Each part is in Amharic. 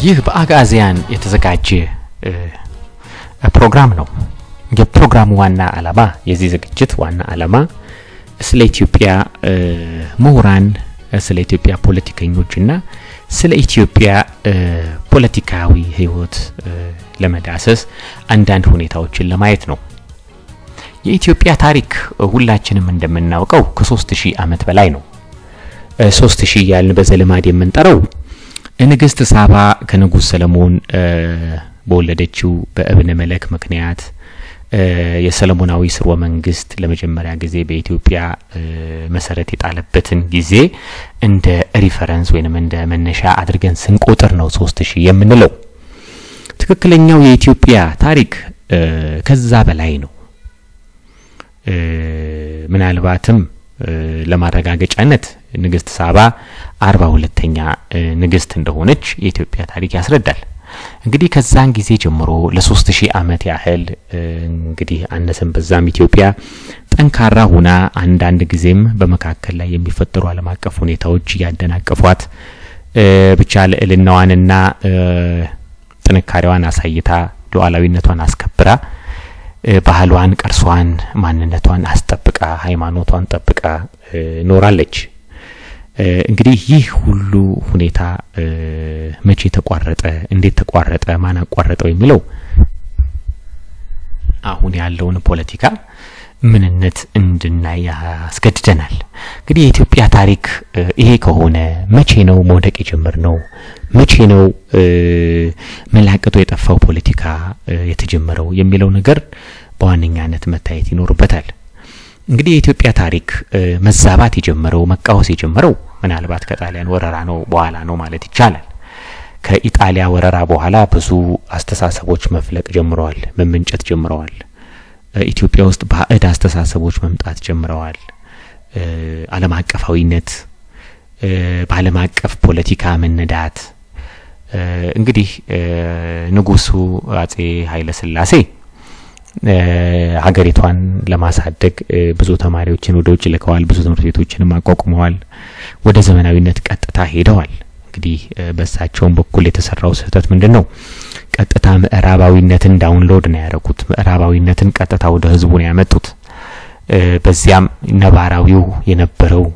ይህ በአጋዚያን የተዘጋጀ ፕሮግራም ነው። የፕሮግራሙ ዋና ዓላማ የዚህ ዝግጅት ዋና ዓላማ ስለ ኢትዮጵያ ምሁራን፣ ስለ ኢትዮጵያ ፖለቲከኞችና ስለ ኢትዮጵያ ፖለቲካዊ ሕይወት ለመዳሰስ አንዳንድ ሁኔታዎችን ለማየት ነው። የኢትዮጵያ ታሪክ ሁላችንም እንደምናውቀው ከሶስት ሺህ ዓመት በላይ ነው። ሶስት ሺህ ያልን በዘልማድ የምንጠራው ንግስት ሳባ ከንጉስ ሰለሞን በወለደችው በእብነ መለክ ምክንያት የሰለሞናዊ ስርወ መንግስት ለመጀመሪያ ጊዜ በኢትዮጵያ መሰረት የጣለበትን ጊዜ እንደ ሪፈረንስ ወይንም እንደ መነሻ አድርገን ስንቆጥር ነው ሶስት ሺህ የምንለው። ትክክለኛው የኢትዮጵያ ታሪክ ከዛ በላይ ነው። ምናልባትም ለማረጋገጫነት ንግስት ሳባ አርባ ሁለተኛ ንግስት እንደሆነች የኢትዮጵያ ታሪክ ያስረዳል። እንግዲህ ከዛን ጊዜ ጀምሮ ለሶስት ሺህ ዓመት ያህል እንግዲህ አነሰን በዛም ኢትዮጵያ ጠንካራ ሁና አንዳንድ ጊዜም በመካከል ላይ የሚፈጠሩ ዓለም አቀፍ ሁኔታዎች እያደናቀፏት ብቻ ልዕልናዋንና ጥንካሬዋን አሳይታ ሉዓላዊነቷን አስከብራ ባህሏን፣ ቅርሷን፣ ማንነቷን አስጠብቃ ሃይማኖቷን ጠብቃ ኖራለች። እንግዲህ ይህ ሁሉ ሁኔታ መቼ ተቋረጠ? እንዴት ተቋረጠ? ማን አቋረጠው? የሚለው አሁን ያለውን ፖለቲካ ምንነት እንድናይ ያስገድደናል። እንግዲህ የኢትዮጵያ ታሪክ ይሄ ከሆነ መቼ ነው መውደቅ የጀመርነው? መቼ ነው መላቀጡ የጠፋው ፖለቲካ የተጀመረው የሚለው ነገር በዋነኛነት መታየት ይኖርበታል። እንግዲህ የኢትዮጵያ ታሪክ መዛባት የጀመረው መቃወስ የጀመረው ምናልባት ከጣሊያን ወረራ ነው በኋላ ነው ማለት ይቻላል። ከኢጣሊያ ወረራ በኋላ ብዙ አስተሳሰቦች መፍለቅ ጀምረዋል፣ መመንጨት ጀምረዋል። ኢትዮጵያ ውስጥ ባዕድ አስተሳሰቦች መምጣት ጀምረዋል። ዓለም አቀፋዊነት፣ በዓለም አቀፍ ፖለቲካ መነዳት። እንግዲህ ንጉሱ አጼ ኃይለ ሥላሴ ሀገሪቷን ለማሳደግ ብዙ ተማሪዎችን ወደ ውጭ ልከዋል። ብዙ ትምህርት ቤቶችንም አቋቁመዋል። ወደ ዘመናዊነት ቀጥታ ሄደዋል። እንግዲህ በእሳቸውም በኩል የተሰራው ስህተት ምንድን ነው? ቀጥታ ምዕራባዊነትን ዳውንሎድ ነው ያደረጉት። ምዕራባዊነትን ቀጥታ ወደ ህዝቡ ነው ያመጡት። በዚያም ነባራዊው የነበረው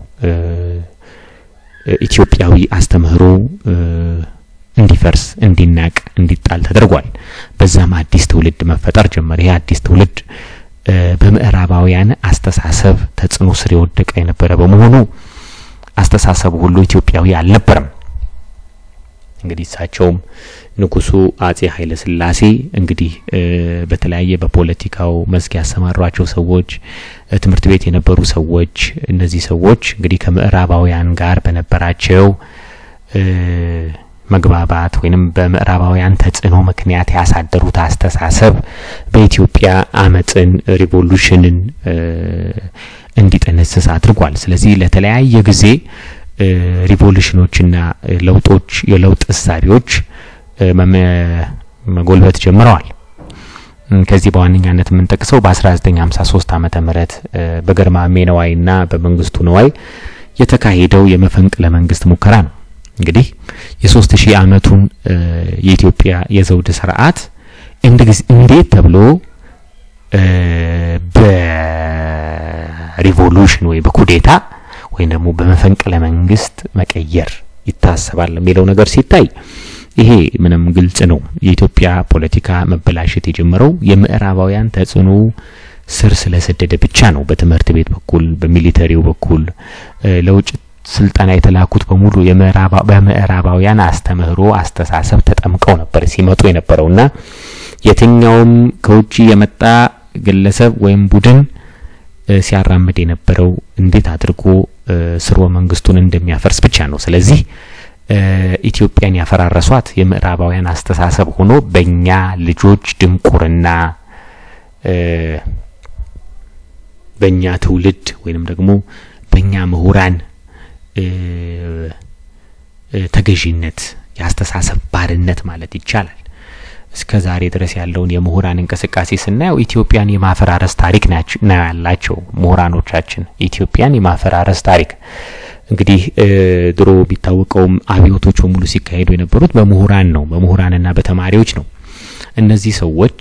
ኢትዮጵያዊ አስተምህሮ እንዲፈርስ፣ እንዲናቅ፣ እንዲጣል ተደርጓል። በዛም አዲስ ትውልድ መፈጠር ጀመረ። ይህ አዲስ ትውልድ በምዕራባውያን አስተሳሰብ ተጽዕኖ ስር የወደቀ የነበረ በመሆኑ አስተሳሰቡ ሁሉ ኢትዮጵያዊ አልነበረም። እንግዲህ እሳቸውም ንጉሱ አጼ ኃይለ ሥላሴ እንግዲህ በተለያየ በፖለቲካው መስክ ያሰማሯቸው ሰዎች፣ ትምህርት ቤት የነበሩ ሰዎች፣ እነዚህ ሰዎች እንግዲህ ከምዕራባውያን ጋር በነበራቸው መግባባት ወይንም በምዕራባውያን ተጽዕኖ ምክንያት ያሳደሩት አስተሳሰብ በኢትዮጵያ አመፅን፣ ሪቮሉሽንን እንዲጠነስስ አድርጓል። ስለዚህ ለተለያየ ጊዜ ሪቮሉሽኖችና ለውጦች የለውጥ እሳቤዎች መጎልበት ጀምረዋል። ከዚህ በዋነኛነት የምንጠቅሰው በ1953 ዓመተ ምህረት በገርማሜ ነዋይና በመንግስቱ ነዋይ የተካሄደው የመፈንቅለ መንግስት ሙከራ ነው። እንግዲህ የሶስት ሺህ ዓመቱን የኢትዮጵያ የዘውድ ስርዓት እንዴት ተብሎ በሪቮሉሽን ወይ በኩዴታ ወይም ደግሞ በመፈንቅለ መንግስት መቀየር ይታሰባል የሚለው ነገር ሲታይ ይሄ ምንም ግልጽ ነው። የኢትዮጵያ ፖለቲካ መበላሸት የጀመረው የምዕራባውያን ተጽዕኖ ስር ስለሰደደ ብቻ ነው። በትምህርት ቤት በኩል በሚሊተሪው በኩል ለውጭ ስልጠና የተላኩት በሙሉ በምዕራባውያን አስተምህሮ አስተሳሰብ ተጠምቀው ነበር ሲመጡ የነበረውና የትኛውም ከውጭ የመጣ ግለሰብ ወይም ቡድን ሲያራምድ የነበረው እንዴት አድርጎ ስርወ መንግስቱን እንደሚያፈርስ ብቻ ነው። ስለዚህ ኢትዮጵያን ያፈራረሷት የምዕራባውያን አስተሳሰብ ሆኖ በእኛ ልጆች ድንቁርና በእኛ ትውልድ ወይንም ደግሞ በእኛ ምሁራን ተገዢነት የአስተሳሰብ ባርነት ማለት ይቻላል። እስከ ዛሬ ድረስ ያለውን የምሁራን እንቅስቃሴ ስናየው ኢትዮጵያን የማፈራረስ ታሪክ ነው ያላቸው ምሁራኖቻችን። ኢትዮጵያን የማፈራረስ ታሪክ እንግዲህ ድሮ ቢታወቀውም አብዮቶች በሙሉ ሲካሄዱ የነበሩት በምሁራን ነው፣ በምሁራንና በተማሪዎች ነው። እነዚህ ሰዎች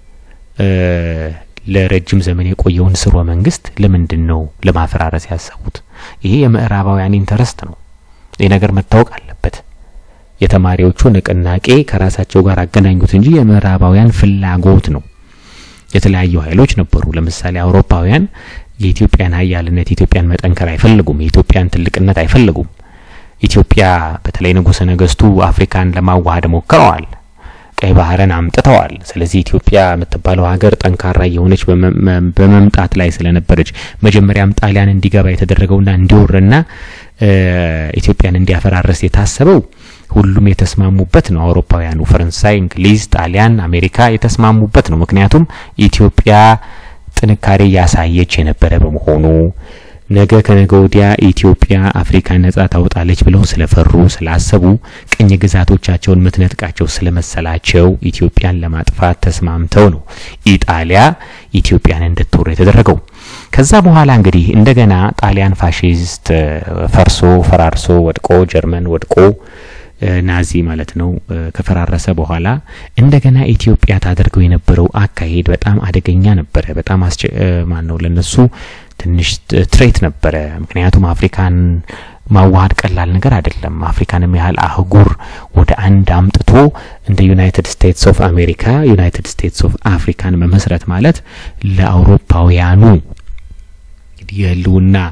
ለረጅም ዘመን የቆየውን ስርወ መንግስት ለምንድን ነው ለማፈራረስ ያሰቡት? ይሄ የምዕራባውያን ኢንተረስት ነው። ይህ ነገር መታወቅ አለበት። የተማሪዎቹ ንቅናቄ ከራሳቸው ጋር አገናኙት እንጂ የምዕራባውያን ፍላጎት ነው። የተለያዩ ኃይሎች ነበሩ። ለምሳሌ አውሮፓውያን የኢትዮጵያን ሀያልነት የኢትዮጵያን መጠንከር አይፈልጉም። የኢትዮጵያን ትልቅነት አይፈልጉም። ኢትዮጵያ በተለይ ንጉሠ ነገስቱ አፍሪካን ለማዋሃድ ሞክረዋል። ቀይ ባህርን አምጥተዋል። ስለዚህ ኢትዮጵያ የምትባለው ሀገር ጠንካራ የሆነች በመምጣት ላይ ስለነበረች መጀመሪያም ጣሊያን እንዲገባ የተደረገውና እንዲወርና ኢትዮጵያን እንዲያፈራርስ የታሰበው ሁሉም የተስማሙበት ነው። አውሮፓውያኑ ፈረንሳይ፣ እንግሊዝ፣ ጣሊያን፣ አሜሪካ የተስማሙበት ነው። ምክንያቱም ኢትዮጵያ ጥንካሬ ያሳየች የነበረ በመሆኑ ነገ ከነገ ወዲያ ኢትዮጵያ አፍሪካ ነጻ ታወጣለች ብለው ስለፈሩ ስላሰቡ ቅኝ ግዛቶቻቸውን ምትነጥቃቸው ስለመሰላቸው ኢትዮጵያን ለማጥፋት ተስማምተው ነው ኢጣሊያ ኢትዮጵያን እንድትወር የተደረገው። ከዛ በኋላ እንግዲህ እንደገና ጣሊያን ፋሺስት ፈርሶ ፈራርሶ ወድቆ ጀርመን ወድቆ ናዚ ማለት ነው ከፈራረሰ በኋላ እንደገና ኢትዮጵያ ታደርገው የነበረው አካሄድ በጣም አደገኛ ነበረ። በጣም አስቸ ማን ነው ለነሱ ትንሽ ትሬት ነበረ። ምክንያቱም አፍሪካን ማዋሃድ ቀላል ነገር አይደለም። አፍሪካንም ያህል አህጉር ወደ አንድ አምጥቶ እንደ ዩናይትድ ስቴትስ ኦፍ አሜሪካ ዩናይትድ ስቴትስ ኦፍ አፍሪካን መመስረት ማለት ለአውሮፓውያኑ የህልውና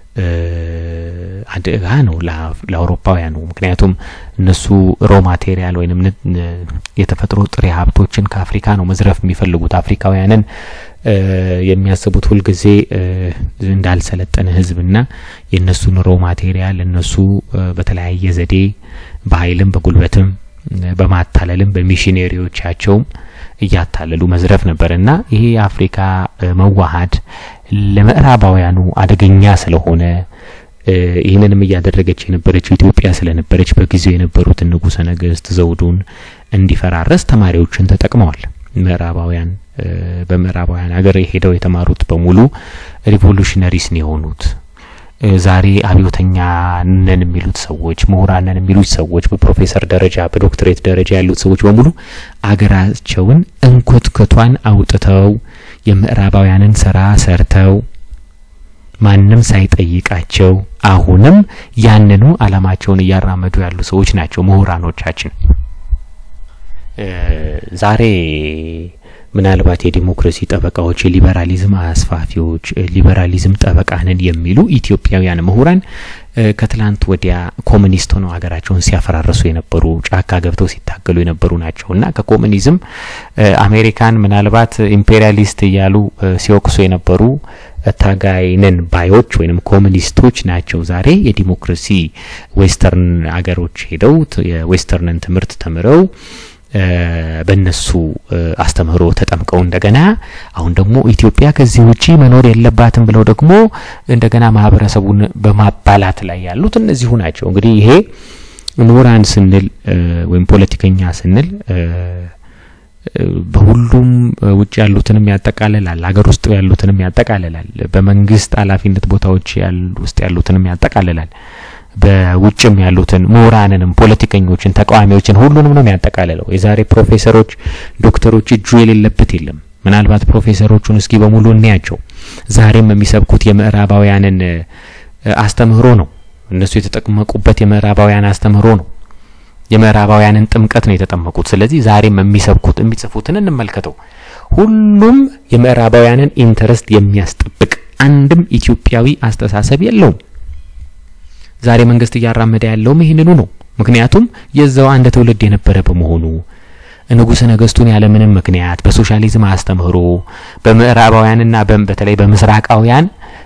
አደጋ ነው ለአውሮፓውያኑ። ምክንያቱም እነሱ ሮ ማቴሪያል ወይንም የተፈጥሮ ጥሬ ሀብቶችን ከአፍሪካ ነው መዝረፍ የሚፈልጉት። አፍሪካውያንን የሚያስቡት ሁልጊዜ እንዳልሰለጠነ ህዝብና የእነሱን ሮ ማቴሪያል እነሱ በተለያየ ዘዴ በኃይልም በጉልበትም በማታለልም በሚሽነሪዎቻቸውም እያታለሉ መዝረፍ ነበር እና ይሄ የአፍሪካ መዋሀድ ለምዕራባውያኑ አደገኛ ስለሆነ ይህንንም እያደረገች የነበረችው ኢትዮጵያ ስለነበረች በጊዜው የነበሩትን ንጉሠ ነገስት ዘውዱን እንዲፈራረስ ተማሪዎችን ተጠቅመዋል። ምዕራባውያን በምዕራባውያን ሀገር ሄደው የተማሩት በሙሉ ሪቮሉሽነሪስ ነው የሆኑት። ዛሬ አብዮተኛ ነን የሚሉት ሰዎች ምሁራን ነን የሚሉት ሰዎች በፕሮፌሰር ደረጃ በዶክትሬት ደረጃ ያሉት ሰዎች በሙሉ አገራቸውን እንኮትኮቷን አውጥተው የምዕራባውያንን ስራ ሰርተው ማንም ሳይጠይቃቸው አሁንም ያንኑ አላማቸውን እያራመዱ ያሉ ሰዎች ናቸው ምሁራኖቻችን። ዛሬ ምናልባት የዲሞክራሲ ጠበቃዎች፣ የሊበራሊዝም አስፋፊዎች፣ ሊበራሊዝም ጠበቃ ነን የሚሉ ኢትዮጵያውያን ምሁራን ከትላንት ወዲያ ኮሚኒስት ሆነው ሀገራቸውን ሲያፈራርሱ የነበሩ ጫካ ገብተው ሲታገሉ የነበሩ ናቸው እና ከኮሚኒዝም አሜሪካን ምናልባት ኢምፔሪያሊስት እያሉ ሲወቅሱ የነበሩ ታጋይነን ባዮች ወይም ኮሚኒስቶች ናቸው። ዛሬ የዲሞክራሲ ዌስተርን አገሮች ሄደው የዌስተርንን ትምህርት ተምረው በእነሱ አስተምህሮ ተጠምቀው እንደገና አሁን ደግሞ ኢትዮጵያ ከዚህ ውጪ መኖር የለባትም ብለው ደግሞ እንደገና ማህበረሰቡን በማባላት ላይ ያሉት እነዚሁ ናቸው። እንግዲህ ይሄ ምሁራን ስንል ወይም ፖለቲከኛ ስንል በሁሉም ውጭ ያሉትንም ያጠቃልላል፣ ሀገር ውስጥ ያሉትንም ያጠቃልላል፣ በመንግስት ኃላፊነት ቦታዎች ውስጥ ያሉትንም ያጠቃልላል። በውጭም ያሉትን ምሁራንንም ፖለቲከኞችን ተቃዋሚዎችን ሁሉንም ነው የሚያጠቃልለው። የዛሬ ፕሮፌሰሮች ዶክተሮች እጁ የሌለበት የለም። ምናልባት ፕሮፌሰሮቹን እስኪ በሙሉ እንያቸው። ዛሬም የሚሰብኩት የምዕራባውያንን አስተምህሮ ነው። እነሱ የተጠመቁበት የምዕራባውያን አስተምህሮ ነው። የምዕራባውያንን ጥምቀት ነው የተጠመቁት። ስለዚህ ዛሬም የሚሰብኩት የሚጽፉትን እንመልከተው። ሁሉም የምዕራባውያንን ኢንተረስት የሚያስጠብቅ አንድም ኢትዮጵያዊ አስተሳሰብ የለውም። ዛሬ መንግስት እያራመደ ያለውም ይህንኑ ነው። ምክንያቱም የዛው አንድ ትውልድ የነበረ በመሆኑ ንጉሠ ነገስቱን ያለምንም ምክንያት በሶሻሊዝም አስተምህሮ በምዕራባውያንና በተለይ በምስራቃውያን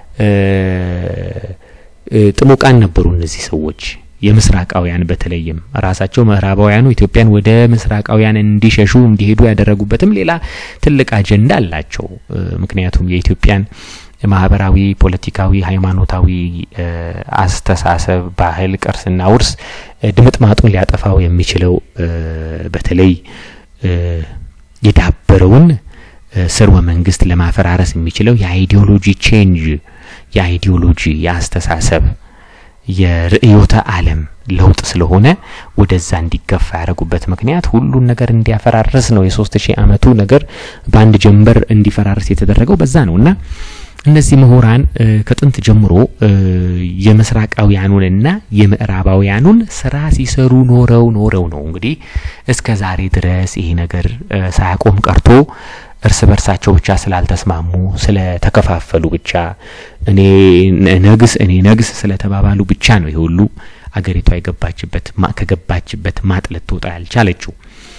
ጥሙቃን ነበሩ እነዚህ ሰዎች የምስራቃውያን በተለይም ራሳቸው ምዕራባውያኑ ኢትዮጵያን ወደ ምስራቃውያን እንዲሸሹ እንዲሄዱ ያደረጉበትም ሌላ ትልቅ አጀንዳ አላቸው። ምክንያቱም የኢትዮጵያን ማህበራዊ፣ ፖለቲካዊ፣ ሃይማኖታዊ አስተሳሰብ፣ ባህል፣ ቅርስና ውርስ ድምጥማጡን ሊያጠፋው የሚችለው በተለይ የዳበረውን ስርወ መንግስት ለማፈራረስ የሚችለው የአይዲዮሎጂ ቼንጅ የአይዲዮሎጂ የአስተሳሰብ የርዕዮተ ዓለም ለውጥ ስለሆነ ወደዛ እንዲገፋ ያደረጉበት ምክንያት ሁሉን ነገር እንዲያፈራርስ ነው። የሶስት ሺህ ዓመቱ ነገር በአንድ ጀንበር እንዲፈራርስ የተደረገው በዛ ነው እና እነዚህ ምሁራን ከጥንት ጀምሮ የምስራቃውያኑንና የምዕራባውያኑን ስራ ሲሰሩ ኖረው ኖረው ነው እንግዲህ እስከ ዛሬ ድረስ ይሄ ነገር ሳያቆም ቀርቶ እርስ በርሳቸው ብቻ ስላልተስማሙ ስለተከፋፈሉ ብቻ እኔ ነግስ እኔ ነግስ ስለተባባሉ ብቻ ነው ይሄ ሁሉ አገሪቷ የገባችበት ከገባችበት ማጥ ልትወጣ ያልቻለችው።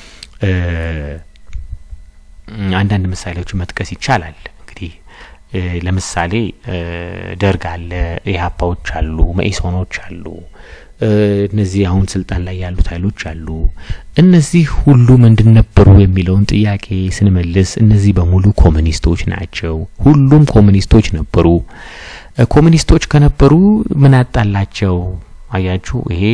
አንዳንድ ምሳሌዎች መጥቀስ ይቻላል። እንግዲህ ለምሳሌ ደርግ አለ፣ ኢህአፓዎች አሉ፣ መኢሶኖች አሉ፣ እነዚህ አሁን ስልጣን ላይ ያሉት ኃይሎች አሉ። እነዚህ ሁሉ ምንድን ነበሩ የሚለውን ጥያቄ ስንመልስ እነዚህ በሙሉ ኮሙኒስቶች ናቸው። ሁሉም ኮሙኒስቶች ነበሩ። ኮሙኒስቶች ከነበሩ ምን አጣላቸው? አያችሁ፣ ይሄ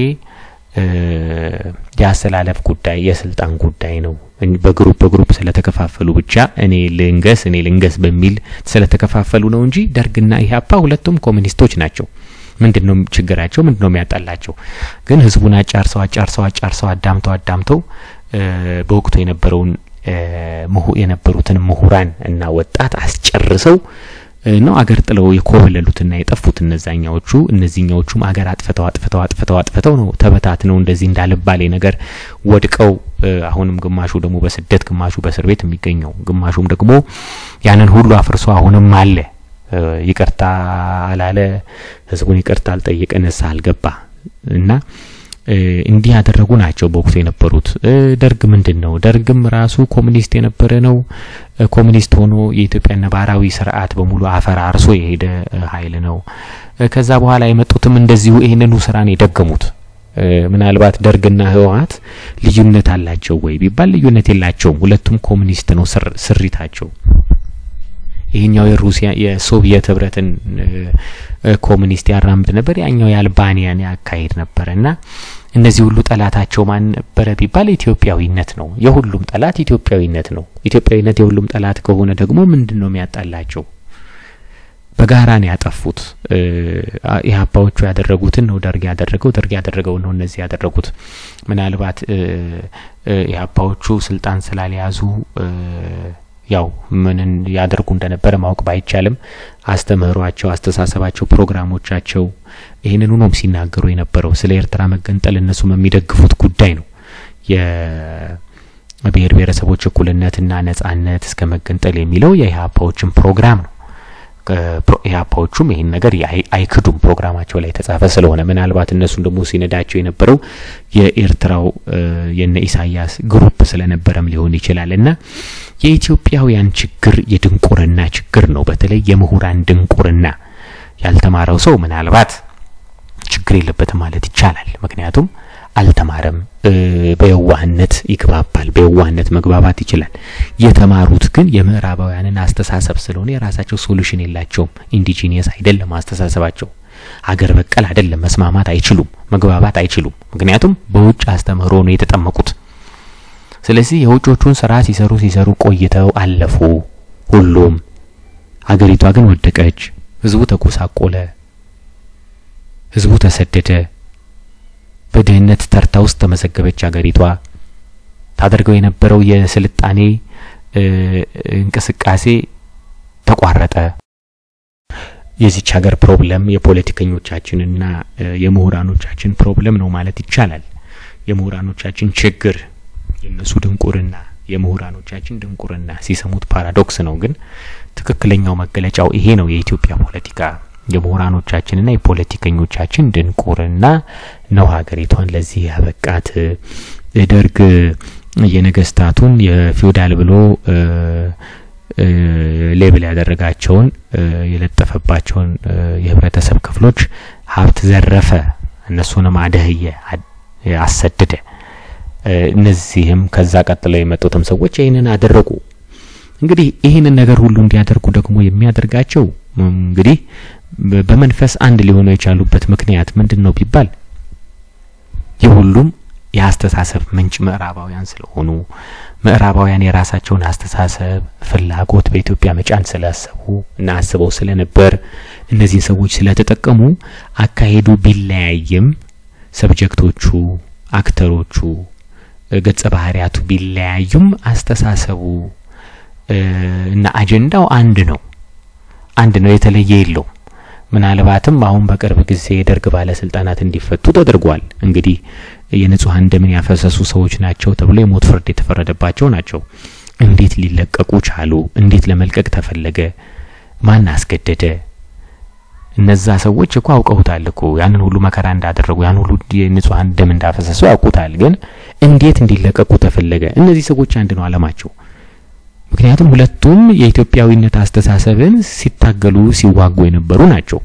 የአሰላለፍ ጉዳይ የስልጣን ጉዳይ ነው። በግሩፕ በግሩፕ ስለተከፋፈሉ ብቻ እኔ ልንገስ እኔ ልንገስ በሚል ስለተከፋፈሉ ነው እንጂ ደርግና ኢህአፓ ሁለቱም ኮሙኒስቶች ናቸው። ምንድን ነው ችግራቸው? ምንድን ነው የሚያጣላቸው? ግን ህዝቡን አጫርሰው አጫርሰው አጫርሰው አዳምተው አዳምተው በወቅቱ የነበረውን የነበሩትን ምሁራን እና ወጣት አስጨርሰው ነው አገር ጥለው የኮበለሉትና የጠፉት እነዛኛዎቹ። እነዚህኛዎቹም አገር አጥፍተው አጥፍተው አጥፍተው አጥፍተው ነው ተበታትነው እንደዚህ እንዳልባሌ ነገር ወድቀው አሁንም ግማሹ ደግሞ በስደት ግማሹ በእስር ቤት የሚገኘው ግማሹም ደግሞ ያንን ሁሉ አፍርሶ አሁንም አለ ይቅርታ አላለ፣ ህዝቡን ይቅርታ አልጠየቀ፣ ንስሐ አልገባ እና እንዲህ ያደረጉ ናቸው በወቅቱ የነበሩት። ደርግ ምንድን ነው? ደርግም ራሱ ኮሙኒስት የነበረ ነው። ኮሙኒስት ሆኖ የኢትዮጵያ ነባራዊ ስርዓት በሙሉ አፈራርሶ የሄደ ኃይል ነው። ከዛ በኋላ የመጡትም እንደዚሁ ይህንኑ ስራን የደገሙት። ምናልባት ደርግና ህወሀት ልዩነት አላቸው ወይ ቢባል ልዩነት የላቸውም። ሁለቱም ኮሙኒስት ነው ስሪታቸው። ይሄኛው የሩሲያ የሶቪየት ህብረትን ኮሙኒስት ያራምድ ነበር፣ ያኛው የአልባኒያን ያካሄድ ነበረ እና እነዚህ ሁሉ ጠላታቸው ማን ነበረ ቢባል ኢትዮጵያዊነት ነው። የሁሉም ጠላት ኢትዮጵያዊነት ነው። ኢትዮጵያዊነት የሁሉም ጠላት ከሆነ ደግሞ ምንድን ነው የሚያጣላቸው? በጋራ ነው ያጠፉት። ኢህአፓዎቹ ያደረጉትን ነው ደርግ ያደረገው፣ ደርግ ያደረገውን ነው እነዚህ ያደረጉት። ምናልባት ኢህአፓዎቹ ስልጣን ስላልያዙ ያው ምንን ያደርጉ እንደነበረ ማወቅ ባይቻልም አስተምህሯቸው፣ አስተሳሰባቸው፣ ፕሮግራሞቻቸው ይህንኑ ነው ሲናገሩ የነበረው። ስለ ኤርትራ መገንጠል እነሱም የሚደግፉት ጉዳይ ነው። የብሔር ብሔረሰቦች እኩልነትና ነጻነት እስከ መገንጠል የሚለው የኢህአፓዎችን ፕሮግራም ነው። ኢህአፓዎቹም ይህን ነገር አይክዱም፣ ፕሮግራማቸው ላይ የተጻፈ ስለሆነ ምናልባት እነሱን ደግሞ ሲነዳቸው የነበረው የኤርትራው የነ ኢሳያስ ግሩፕ ስለነበረም ሊሆን ይችላል እና የኢትዮጵያውያን ችግር የድንቁርና ችግር ነው። በተለይ የምሁራን ድንቁርና። ያልተማረው ሰው ምናልባት ችግር የለበትም ማለት ይቻላል። ምክንያቱም አልተማረም፣ በየዋህነት ይግባባል፣ በየዋህነት መግባባት ይችላል። የተማሩት ግን የምዕራባውያንን አስተሳሰብ ስለሆነ የራሳቸው ሶሉሽን የላቸውም። ኢንዲጂኒየስ አይደለም አስተሳሰባቸው፣ ሀገር በቀል አይደለም። መስማማት አይችሉም፣ መግባባት አይችሉም። ምክንያቱም በውጭ አስተምህሮ ነው የተጠመቁት። ስለዚህ የውጮቹን ስራ ሲሰሩ ሲሰሩ ቆይተው አለፉ ሁሉም። ሀገሪቷ ግን ወደቀች። ህዝቡ ተጎሳቆለ፣ ህዝቡ ተሰደደ፣ በድህነት ተርታ ውስጥ ተመዘገበች ሀገሪቷ። ታደርገው የነበረው የስልጣኔ እንቅስቃሴ ተቋረጠ። የዚች ሀገር ፕሮብለም የፖለቲከኞቻችንና የምሁራኖቻችን ፕሮብለም ነው ማለት ይቻላል። የምሁራኖቻችን ችግር የእነሱ ድንቁርና የምሁራኖቻችን ድንቁርና ሲሰሙት ፓራዶክስ ነው፣ ግን ትክክለኛው መገለጫው ይሄ ነው። የኢትዮጵያ ፖለቲካ የምሁራኖቻችንና የፖለቲከኞቻችን ድንቁርና ነው ሀገሪቷን ለዚህ ያበቃት። ደርግ የነገስታቱን የፊውዳል ብሎ ሌብል ያደረጋቸውን የለጠፈባቸውን የህብረተሰብ ክፍሎች ሀብት ዘረፈ፣ እነሱንም አደህየ፣ አሰደደ። እነዚህም ከዛ ቀጥለው የመጡትም ሰዎች ይህንን አደረጉ። እንግዲህ ይህንን ነገር ሁሉ እንዲያደርጉ ደግሞ የሚያደርጋቸው እንግዲህ በመንፈስ አንድ ሊሆኑ የቻሉበት ምክንያት ምንድን ነው ቢባል የሁሉም የአስተሳሰብ ምንጭ ምዕራባውያን ስለሆኑ ምዕራባውያን የራሳቸውን አስተሳሰብ ፍላጎት በኢትዮጵያ መጫን ስላሰቡ እና አስበው ስለነበር እነዚህን ሰዎች ስለተጠቀሙ አካሄዱ ቢለያይም ሰብጀክቶቹ፣ አክተሮቹ፣ ገጸ ባህሪያቱ ቢለያዩም አስተሳሰቡ እና አጀንዳው አንድ ነው። አንድ ነው፣ የተለየ የለው። ምናልባትም አሁን በቅርብ ጊዜ የደርግ ባለስልጣናት እንዲፈቱ ተደርጓል። እንግዲህ የንጹሐን ደምን ያፈሰሱ ሰዎች ናቸው ተብሎ የሞት ፍርድ የተፈረደባቸው ናቸው። እንዴት ሊለቀቁ ቻሉ? እንዴት ለመልቀቅ ተፈለገ? ማን አስገደደ? እነዛ ሰዎች እኮ አውቀውታል እኮ ያንን ሁሉ መከራ እንዳደረጉ ያን ሁሉ የንጹሐን ደም እንዳፈሰሱ ያውቁታል። ግን እንዴት እንዲለቀቁ ተፈለገ? እነዚህ ሰዎች አንድ ነው አለማቸው። ምክንያቱም ሁለቱም የኢትዮጵያዊነት አስተሳሰብን ሲታገሉ ሲዋጉ የነበሩ ናቸው።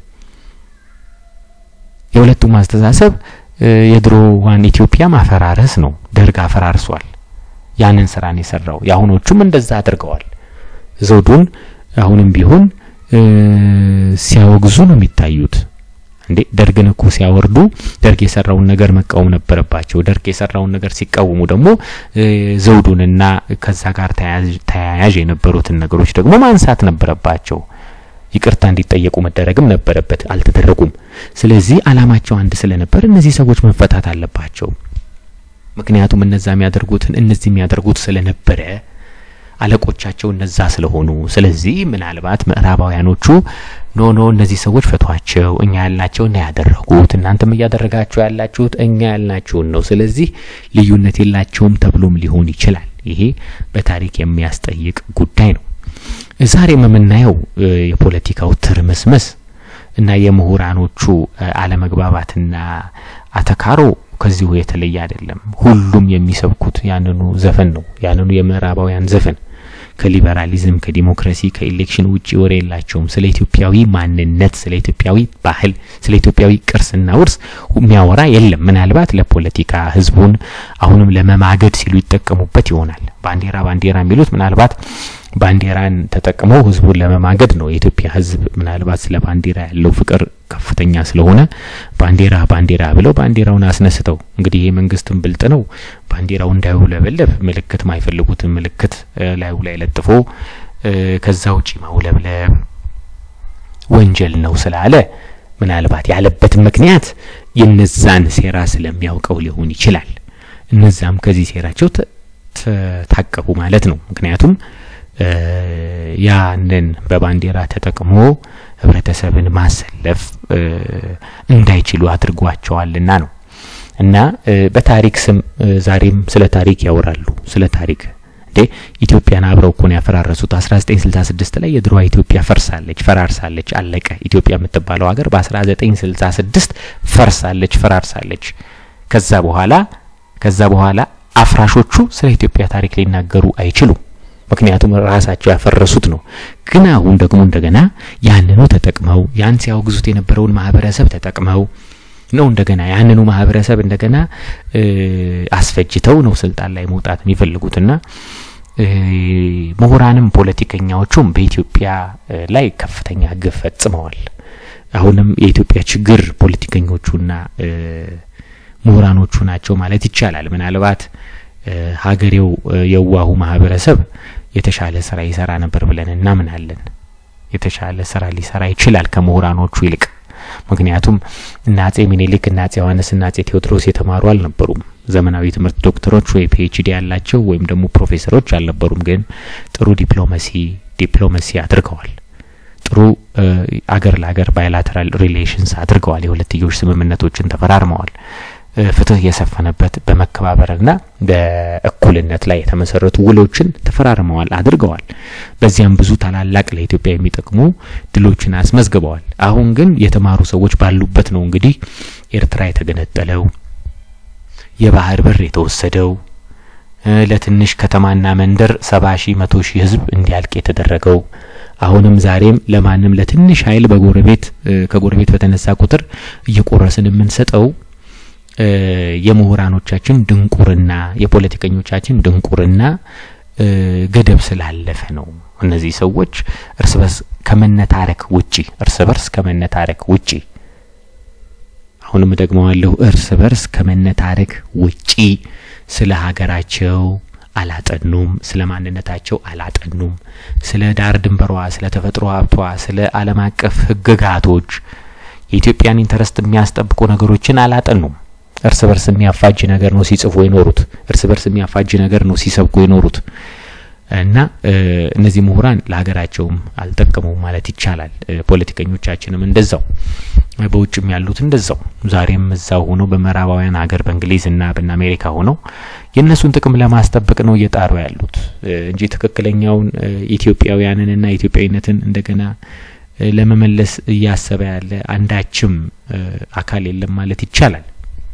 የሁለቱም አስተሳሰብ የድሮዋን ኢትዮጵያ ማፈራረስ ነው። ደርግ አፈራርሷል። ያንን ስራን የሰራው የአሁኖቹም እንደዛ አድርገዋል። ዘውዱን አሁንም ቢሆን ሲያወግዙ ነው የሚታዩት። እንዴ ደርግን እኮ ሲያወርዱ ደርግ የሰራውን ነገር መቃወም ነበረባቸው። ደርግ የሰራውን ነገር ሲቃወሙ ደግሞ ዘውዱንና ከዛ ጋር ተያያዥ የነበሩትን ነገሮች ደግሞ ማንሳት ነበረባቸው። ይቅርታ እንዲጠየቁ መደረግም ነበረበት፣ አልተደረጉም። ስለዚህ አላማቸው አንድ ስለነበር እነዚህ ሰዎች መፈታት አለባቸው። ምክንያቱም እነዛ የሚያደርጉትን እነዚህ የሚያደርጉት ስለነበረ አለቆቻቸው እነዛ ስለሆኑ፣ ስለዚህ ምናልባት ምዕራባውያኖቹ ኖ ኖ እነዚህ ሰዎች ፈቷቸው፣ እኛ ያልናቸው እና ያደረጉት እናንተም እያደረጋችሁ ያላችሁት እኛ ያልናችሁን ነው፣ ስለዚህ ልዩነት የላቸውም ተብሎም ሊሆን ይችላል። ይሄ በታሪክ የሚያስጠይቅ ጉዳይ ነው። ዛሬም የምናየው የፖለቲካው ትርምስምስ እና የምሁራኖቹ አለመግባባትና አተካሮ ከዚሁ የተለየ አይደለም። ሁሉም የሚሰብኩት ያንኑ ዘፈን ነው፣ ያንኑ የምዕራባውያን ዘፈን ከሊበራሊዝም ከዲሞክራሲ ከኢሌክሽን ውጪ ወሬ የላቸውም። ስለ ኢትዮጵያዊ ማንነት፣ ስለ ኢትዮጵያዊ ባህል፣ ስለ ኢትዮጵያዊ ቅርስና ውርስ የሚያወራ የለም። ምናልባት ለፖለቲካ ህዝቡን አሁንም ለመማገድ ሲሉ ይጠቀሙበት ይሆናል። ባንዲራ ባንዲራ የሚሉት ምናልባት ባንዲራን ተጠቅመው ህዝቡን ለመማገድ ነው። የኢትዮጵያ ህዝብ ምናልባት ስለ ባንዲራ ያለው ፍቅር ከፍተኛ ስለሆነ ባንዲራ ባንዲራ ብለው ባንዲራውን አስነስተው እንግዲህ ይሄ መንግስትም ብልጥ ነው። ባንዲራው እንዳይውለበለብ ምልክት ማይፈልጉትን ምልክት ላዩ ላይ ለጥፎ ከዛ ውጪ ማውለብለብ ወንጀል ነው ስላለ ምናልባት ያለበት ምክንያት የነዛን ሴራ ስለሚያውቀው ሊሆን ይችላል። እነዛም ከዚህ ሴራቸው ታቀቡ ማለት ነው። ምክንያቱም ያንን በባንዲራ ተጠቅሞ ህብረተሰብን ማሰለፍ እንዳይችሉ አድርጓቸዋልና ነው። እና በታሪክ ስም ዛሬም ስለ ታሪክ ያወራሉ። ስለ ታሪክ እንዴ ኢትዮጵያን አብረው እኮ ነው ያፈራረሱት። 1966 ላይ የድሮዋ ኢትዮጵያ ፈርሳለች፣ ፈራርሳለች፣ አለቀ። ኢትዮጵያ የምትባለው ሀገር በ1966 ፈርሳለች፣ ፈራርሳለች። ከዛ በኋላ ከዛ በኋላ አፍራሾቹ ስለ ኢትዮጵያ ታሪክ ሊናገሩ አይችሉም። ምክንያቱም ራሳቸው ያፈረሱት ነው። ግን አሁን ደግሞ እንደገና ያንኑ ተጠቅመው ያን ሲያወግዙት የነበረውን ማህበረሰብ ተጠቅመው ነው እንደገና ያንኑ ማህበረሰብ እንደገና አስፈጅተው ነው ስልጣን ላይ መውጣት የሚፈልጉትና ምሁራንም ፖለቲከኛዎቹም በኢትዮጵያ ላይ ከፍተኛ ግፍ ፈጽመዋል። አሁንም የኢትዮጵያ ችግር ፖለቲከኞቹና ምሁራኖቹ ናቸው ማለት ይቻላል። ምናልባት ሀገሬው የዋሁ ማህበረሰብ የተሻለ ስራ ይሰራ ነበር ብለን እናምናለን። የተሻለ ስራ ሊሰራ ይችላል ከምሁራኖቹ ይልቅ። ምክንያቱም እነ አጼ ሚኒሊክ እነ አጼ ዮሐንስ እና አጼ ቴዎድሮስ የተማሩ አልነበሩም። ዘመናዊ ትምህርት ዶክተሮች ወይ ፒኤችዲ ያላቸው ወይም ደግሞ ፕሮፌሰሮች አልነበሩም። ግን ጥሩ ዲፕሎማሲ ዲፕሎማሲ አድርገዋል። ጥሩ አገር ለአገር ባይላተራል ሪሌሽንስ አድርገዋል። የሁለትዮሽ ስምምነቶችን ተፈራርመዋል። ፍትህ የሰፈነበት በመከባበርና በእኩልነት ላይ የተመሰረቱ ውሎችን ተፈራርመዋል አድርገዋል። በዚያም ብዙ ታላላቅ ለኢትዮጵያ የሚጠቅሙ ድሎችን አስመዝግበዋል። አሁን ግን የተማሩ ሰዎች ባሉበት ነው እንግዲህ ኤርትራ የተገነጠለው፣ የባህር በር የተወሰደው፣ ለትንሽ ከተማና መንደር ሰባ ሺህ መቶ ሺህ ህዝብ እንዲያልቅ የተደረገው አሁንም ዛሬም ለማንም ለትንሽ ኃይል በጎረቤት ከጎረቤት በተነሳ ቁጥር እየቆረስን የምንሰጠው የምሁራኖቻችን ድንቁርና የፖለቲከኞቻችን ድንቁርና ገደብ ስላለፈ ነው። እነዚህ ሰዎች እርስ በርስ ከመነታረክ ውጪ እርስ በርስ ከመነታረክ ውጪ አሁንም ደግመዋለሁ፣ እርስ በርስ ከመነታረክ ውጪ ስለ ሀገራቸው አላጠኑም፣ ስለ ማንነታቸው አላጠኑም፣ ስለ ዳር ድንበሯ፣ ስለ ተፈጥሮ ሀብቷ፣ ስለ ዓለም አቀፍ ሕግጋቶች የኢትዮጵያን ኢንተረስት የሚያስጠብቁ ነገሮችን አላጠኑም። እርስ በርስ የሚያፋጅ ነገር ነው ሲጽፉ የኖሩት። እርስ በርስ የሚያፋጅ ነገር ነው ሲሰብኩ የኖሩት እና እነዚህ ምሁራን ለሀገራቸውም አልጠቀሙም ማለት ይቻላል። ፖለቲከኞቻችንም እንደዛው፣ በውጭም ያሉት እንደዛው ዛሬም እዛው ሆነው በምዕራባውያን ሀገር በእንግሊዝና በአሜሪካ ሆነው የእነሱን ጥቅም ለማስጠበቅ ነው እየጣሩ ያሉት እንጂ ትክክለኛውን ኢትዮጵያውያንንና ኢትዮጵያዊነትን እንደገና ለመመለስ እያሰበ ያለ አንዳችም አካል የለም ማለት ይቻላል።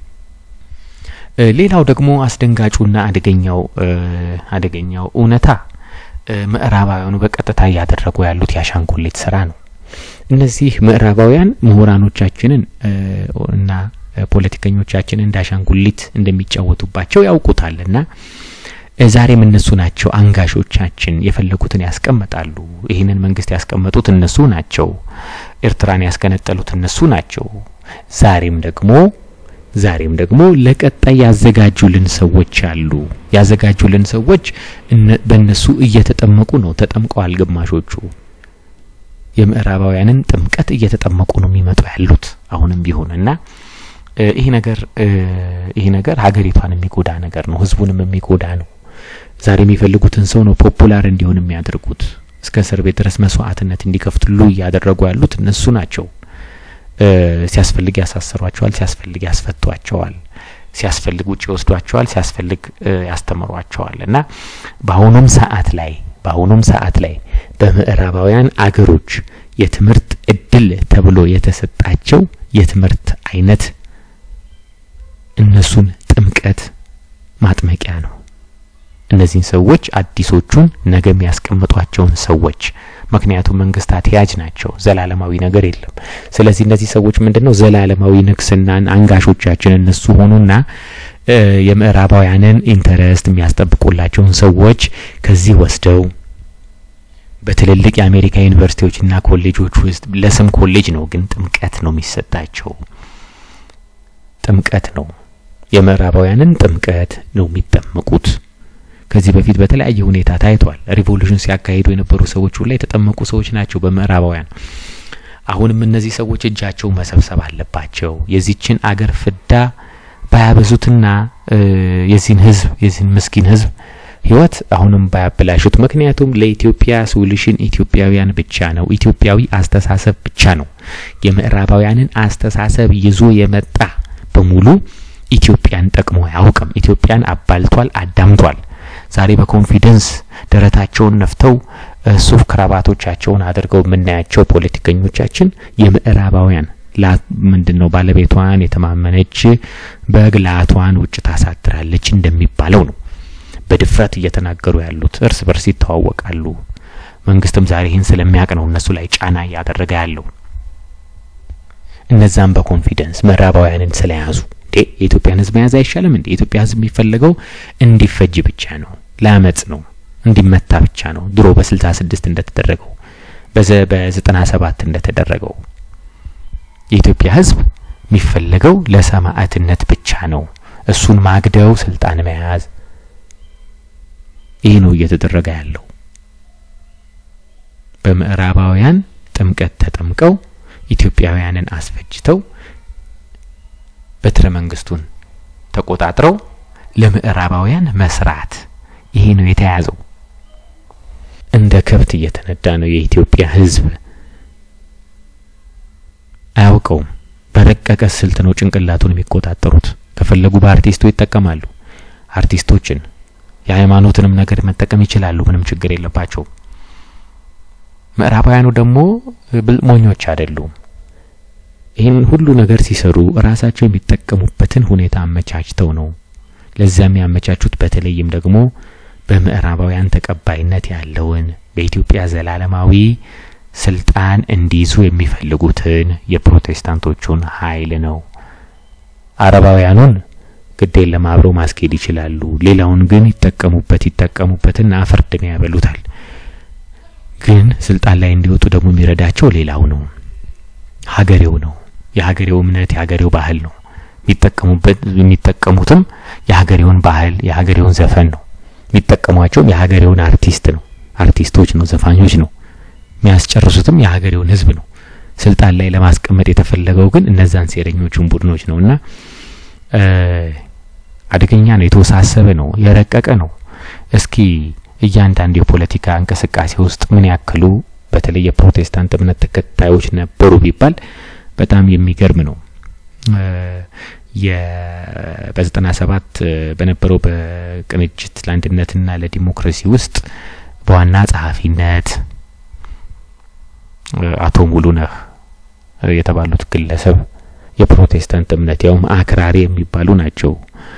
ሌላው ደግሞ አስደንጋጩና አደገኛው አደገኛው እውነታ ምዕራባውያኑ በቀጥታ እያደረጉ ያሉት የአሻንጉሊት ስራ ነው። እነዚህ ምዕራባውያን ምሁራኖቻችንን እና ፖለቲከኞቻችንን እንደ አሻንጉሊት እንደሚጫወቱባቸው ያውቁታል እና ዛሬም እነሱ ናቸው አንጋሾቻችን። የፈለጉትን ያስቀምጣሉ። ይህንን መንግስት ያስቀመጡት እነሱ ናቸው። ኤርትራን ያስገነጠሉት እነሱ ናቸው። ዛሬም ደግሞ ዛሬም ደግሞ ለቀጣይ ያዘጋጁልን ሰዎች አሉ። ያዘጋጁልን ሰዎች በእነሱ እየተጠመቁ ነው። ተጠምቀዋል። ግማሾቹ የምዕራባውያንን ጥምቀት እየተጠመቁ ነው የሚመጡ ያሉት አሁንም ቢሆን እና ይህ ነገር ይህ ነገር ሀገሪቷን የሚጎዳ ነገር ነው። ህዝቡንም የሚጎዳ ነው። ዛሬ የሚፈልጉትን ሰው ነው ፖፑላር እንዲሆን የሚያደርጉት። እስከ እስር ቤት ድረስ መስዋዕትነት እንዲከፍትሉ እያደረጉ ያሉት እነሱ ናቸው። ሲያስፈልግ ያሳሰሯቸዋል፣ ሲያስፈልግ ያስፈቷቸዋል፣ ሲያስፈልግ ውጭ ይወስዷቸዋል፣ ሲያስፈልግ ያስተምሯቸዋል እና በአሁኑም ሰዓት ላይ በአሁኑም ሰዓት ላይ በምዕራባውያን አገሮች የትምህርት እድል ተብሎ የተሰጣቸው የትምህርት አይነት እነሱን ጥምቀት ማጥመቂያ ነው። እነዚህን ሰዎች አዲሶቹን ነገ የሚያስቀምጧቸውን ሰዎች ምክንያቱም መንግስታት ያጅ ናቸው። ዘላለማዊ ነገር የለም። ስለዚህ እነዚህ ሰዎች ምንድነው ዘላለማዊ ንግስናን አንጋሾቻችን እነሱ ሆኑና የምዕራባውያንን ኢንተረስት የሚያስጠብቁላቸውን ሰዎች ከዚህ ወስደው በትልልቅ የአሜሪካ ዩኒቨርሲቲዎችና ኮሌጆች ውስጥ ለስም ኮሌጅ ነው፣ ግን ጥምቀት ነው የሚሰጣቸው። ጥምቀት ነው የምዕራባውያንን ጥምቀት ነው የሚጠመቁት። ከዚህ በፊት በተለያየ ሁኔታ ታይቷል። ሪቮሉሽን ሲያካሂዱ የነበሩ ሰዎች ሁላ የተጠመቁ ሰዎች ናቸው በምዕራባውያን። አሁንም እነዚህ ሰዎች እጃቸው መሰብሰብ አለባቸው። የዚችን አገር ፍዳ ባያበዙትና የዚህን ህዝብ የዚህን ምስኪን ህዝብ ህይወት አሁንም ባያበላሹት። ምክንያቱም ለኢትዮጵያ ሶሉሽን ኢትዮጵያውያን ብቻ ነው። ኢትዮጵያዊ አስተሳሰብ ብቻ ነው። የምዕራባውያንን አስተሳሰብ ይዞ የመጣ በሙሉ ኢትዮጵያን ጠቅሞ አያውቅም። ኢትዮጵያን አባልቷል፣ አዳምቷል። ዛሬ በኮንፊደንስ ደረታቸውን ነፍተው ሱፍ ክራባቶቻቸውን አድርገው የምናያቸው ፖለቲከኞቻችን የምዕራባውያን ምንድን ነው ባለቤቷን የተማመነች በግ ላቷን ውጭ ታሳድራለች እንደሚባለው ነው በድፍረት እየተናገሩ ያሉት። እርስ በርስ ይተዋወቃሉ። መንግስትም ዛሬ ይህን ስለሚያውቅ ነው እነሱ ላይ ጫና እያደረገ ያለው። እነዛም በኮንፊደንስ ምዕራባውያንን ስለያዙ እንዴ የኢትዮጵያን ህዝብ መያዝ አይሻልም እንዴ? የኢትዮጵያ ህዝብ የሚፈለገው እንዲፈጅ ብቻ ነው፣ ለአመጽ ነው፣ እንዲመታ ብቻ ነው። ድሮ በስልሳ ስድስት እንደተደረገው በዘ በዘጠና ሰባት እንደተደረገው የኢትዮጵያ ህዝብ የሚፈለገው ለሰማዕትነት ብቻ ነው። እሱን ማግደው ስልጣን መያዝ ይህ ነው እየተደረገ ያለው። በምዕራባውያን ጥምቀት ተጠምቀው ኢትዮጵያውያንን አስፈጅተው በትረ መንግስቱን ተቆጣጥረው ለምዕራባውያን መስራት ይሄ ነው የተያዘው። እንደ ከብት እየተነዳ ነው የኢትዮጵያ ህዝብ። አያውቀውም። በረቀቀ ስልት ነው ጭንቅላቱን የሚቆጣጠሩት። ከፈለጉ በአርቲስቱ ይጠቀማሉ። አርቲስቶችን የሃይማኖትንም ነገር መጠቀም ይችላሉ። ምንም ችግር የለባቸውም። ምዕራባውያኑ ደግሞ ብልሞኞች አይደሉም። ይህን ሁሉ ነገር ሲሰሩ ራሳቸው የሚጠቀሙበትን ሁኔታ አመቻችተው ነው። ለዚያ የሚያመቻቹት በተለይም ደግሞ በምዕራባውያን ተቀባይነት ያለውን በኢትዮጵያ ዘላለማዊ ስልጣን እንዲይዙ የሚፈልጉትን የፕሮቴስታንቶቹን ኃይል ነው። አረባውያኑን ግዴን ለማብረው ማስኬድ ይችላሉ። ሌላውን ግን ይጠቀሙበት ይጠቀሙበትና አፈርድን ያበሉታል። ግን ስልጣን ላይ እንዲወጡ ደግሞ የሚረዳቸው ሌላው ነው፣ ሀገሬው ነው፣ የሀገሬው እምነት የሀገሬው ባህል ነው። የሚጠቀሙበት የሚጠቀሙትም የሀገሬውን ባህል የሀገሬውን ዘፈን ነው። የሚጠቀሟቸውም የሀገሬውን አርቲስት ነው አርቲስቶች ነው ዘፋኞች ነው። የሚያስጨርሱትም የሀገሬውን ህዝብ ነው። ስልጣን ላይ ለማስቀመጥ የተፈለገው ግን እነዛን ሴረኞቹን ቡድኖች ነው እና አደገኛ ነው፣ የተወሳሰበ ነው፣ የረቀቀ ነው። እስኪ እያንዳንዱ የፖለቲካ እንቅስቃሴ ውስጥ ምን ያክሉ በተለይ የፕሮቴስታንት እምነት ተከታዮች ነበሩ ቢባል በጣም የሚገርም ነው። በዘጠና ሰባት በነበረው በቅንጅት ለአንድነትና ለዲሞክራሲ ውስጥ በዋና ጸሐፊነት አቶ ሙሉነህ የተባሉት ግለሰብ የፕሮቴስታንት እምነት ያውም አክራሪ የሚባሉ ናቸው።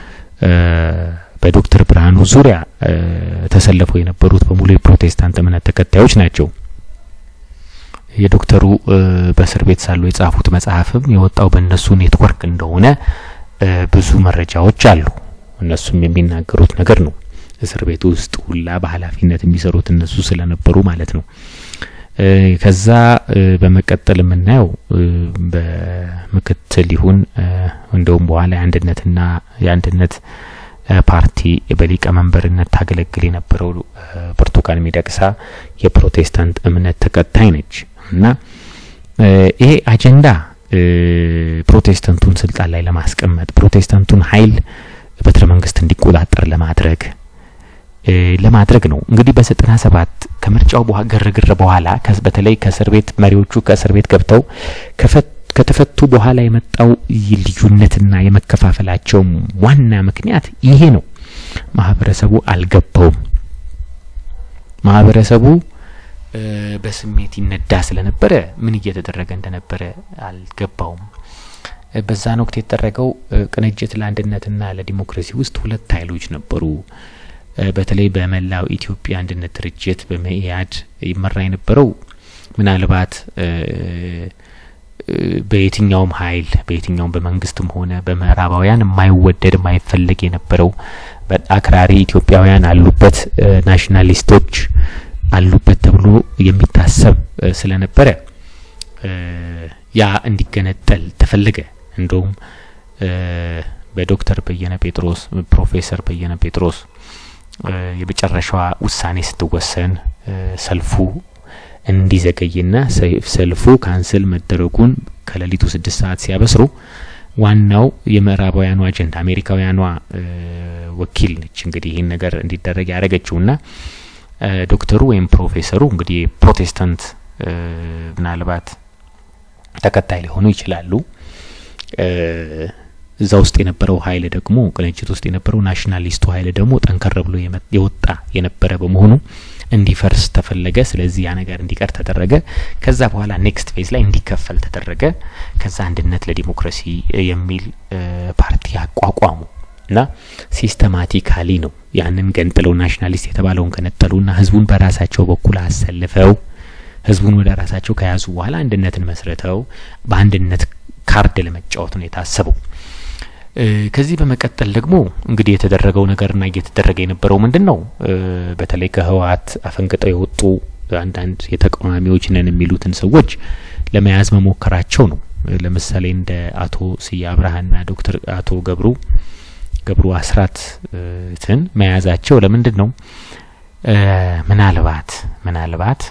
በዶክተር ብርሃኑ ዙሪያ ተሰልፈው የነበሩት በሙሉ የፕሮቴስታንት እምነት ተከታዮች ናቸው። የዶክተሩ በእስር ቤት ሳሉ የጻፉት መጽሐፍም የወጣው በእነሱ ኔትወርክ እንደሆነ ብዙ መረጃዎች አሉ። እነሱም የሚናገሩት ነገር ነው። እስር ቤት ውስጥ ሁላ በኃላፊነት የሚሰሩት እነሱ ስለነበሩ ማለት ነው። ከዛ በመቀጠል የምናየው በምክትል ይሁን እንደውም በኋላ የአንድነትና የአንድነት ፓርቲ በሊቀመንበርነት ታገለግል የነበረው ብርቱካን ሚደቅሳ የፕሮቴስታንት እምነት ተከታይ ነች እና ይሄ አጀንዳ ፕሮቴስታንቱን ስልጣን ላይ ለማስቀመጥ ፕሮቴስታንቱን ኃይል በትረ መንግስት እንዲቆጣጠር ለማድረግ ለማድረግ ነው። እንግዲህ በዘጠና ሰባት ከምርጫው ግርግር በኋላ በተለይ ከእስር ቤት መሪዎቹ ከእስር ቤት ገብተው ከተፈቱ በኋላ የመጣው ልዩነትና የመከፋፈላቸው ዋና ምክንያት ይሄ ነው። ማህበረሰቡ አልገባውም። ማህበረሰቡ በስሜት ይነዳ ስለነበረ ምን እየተደረገ እንደነበረ አልገባውም። በዛን ወቅት የተደረገው ቅንጅት ለአንድነትና ለዲሞክራሲ ውስጥ ሁለት ኃይሎች ነበሩ። በተለይ በመላው ኢትዮጵያ አንድነት ድርጅት በመኢአድ ይመራ የነበረው ምናልባት በየትኛውም ኃይል በየትኛውም በመንግስትም ሆነ በምዕራባውያን የማይወደድ የማይፈለግ የነበረው አክራሪ ኢትዮጵያውያን አሉበት፣ ናሽናሊስቶች አሉበት ተብሎ የሚታሰብ ስለነበረ ያ እንዲገነጠል ተፈለገ። እንደውም በዶክተር በየነ ጴጥሮስ ፕሮፌሰር በየነ ጴጥሮስ የመጨረሻዋ ውሳኔ ስትወሰን ሰልፉ እንዲዘገይና ሰልፉ ካንስል መደረጉን ከሌሊቱ ስድስት ሰዓት ሲያበስሩ ዋናው የምዕራባውያኑ አጀንዳ አሜሪካውያኗ ወኪል ነች እንግዲህ ይህን ነገር እንዲደረግ ያደረገችውና ዶክተሩ ወይም ፕሮፌሰሩ እንግዲህ ፕሮቴስታንት ምናልባት ተከታይ ሊሆኑ ይችላሉ። እዛ ውስጥ የነበረው ኃይል ደግሞ ቅንጅት ውስጥ የነበረው ናሽናሊስቱ ኃይል ደግሞ ጠንከር ብሎ የወጣ የነበረ በመሆኑ እንዲፈርስ ተፈለገ። ስለዚህ ያ ነገር እንዲቀር ተደረገ። ከዛ በኋላ ኔክስት ፌዝ ላይ እንዲከፈል ተደረገ። ከዛ አንድነት ለዲሞክራሲ የሚል ፓርቲ አቋቋሙ እና ሲስተማቲካሊ ነው ያንን ገንጥለው ናሽናሊስት የተባለውን ከነጠሉና ህዝቡን በራሳቸው በኩል አሰልፈው ህዝቡን ወደ ራሳቸው ከያዙ በኋላ አንድነትን መስርተው በአንድነት ካርድ ለመጫወት ነው የታሰበው። ከዚህ በመቀጠል ደግሞ እንግዲህ የተደረገው ነገርና እየተደረገ የነበረው ምንድን ነው? በተለይ ከህወሓት አፈንግጠው የወጡ አንዳንድ የተቃዋሚዎች ነን የሚሉትን ሰዎች ለመያዝ መሞከራቸው ነው። ለምሳሌ እንደ አቶ ስዬ አብርሃና ዶክተር አቶ ገብሩ ገብሩ አስራትን መያዛቸው ለምንድን ነው? ምናልባት ምናልባት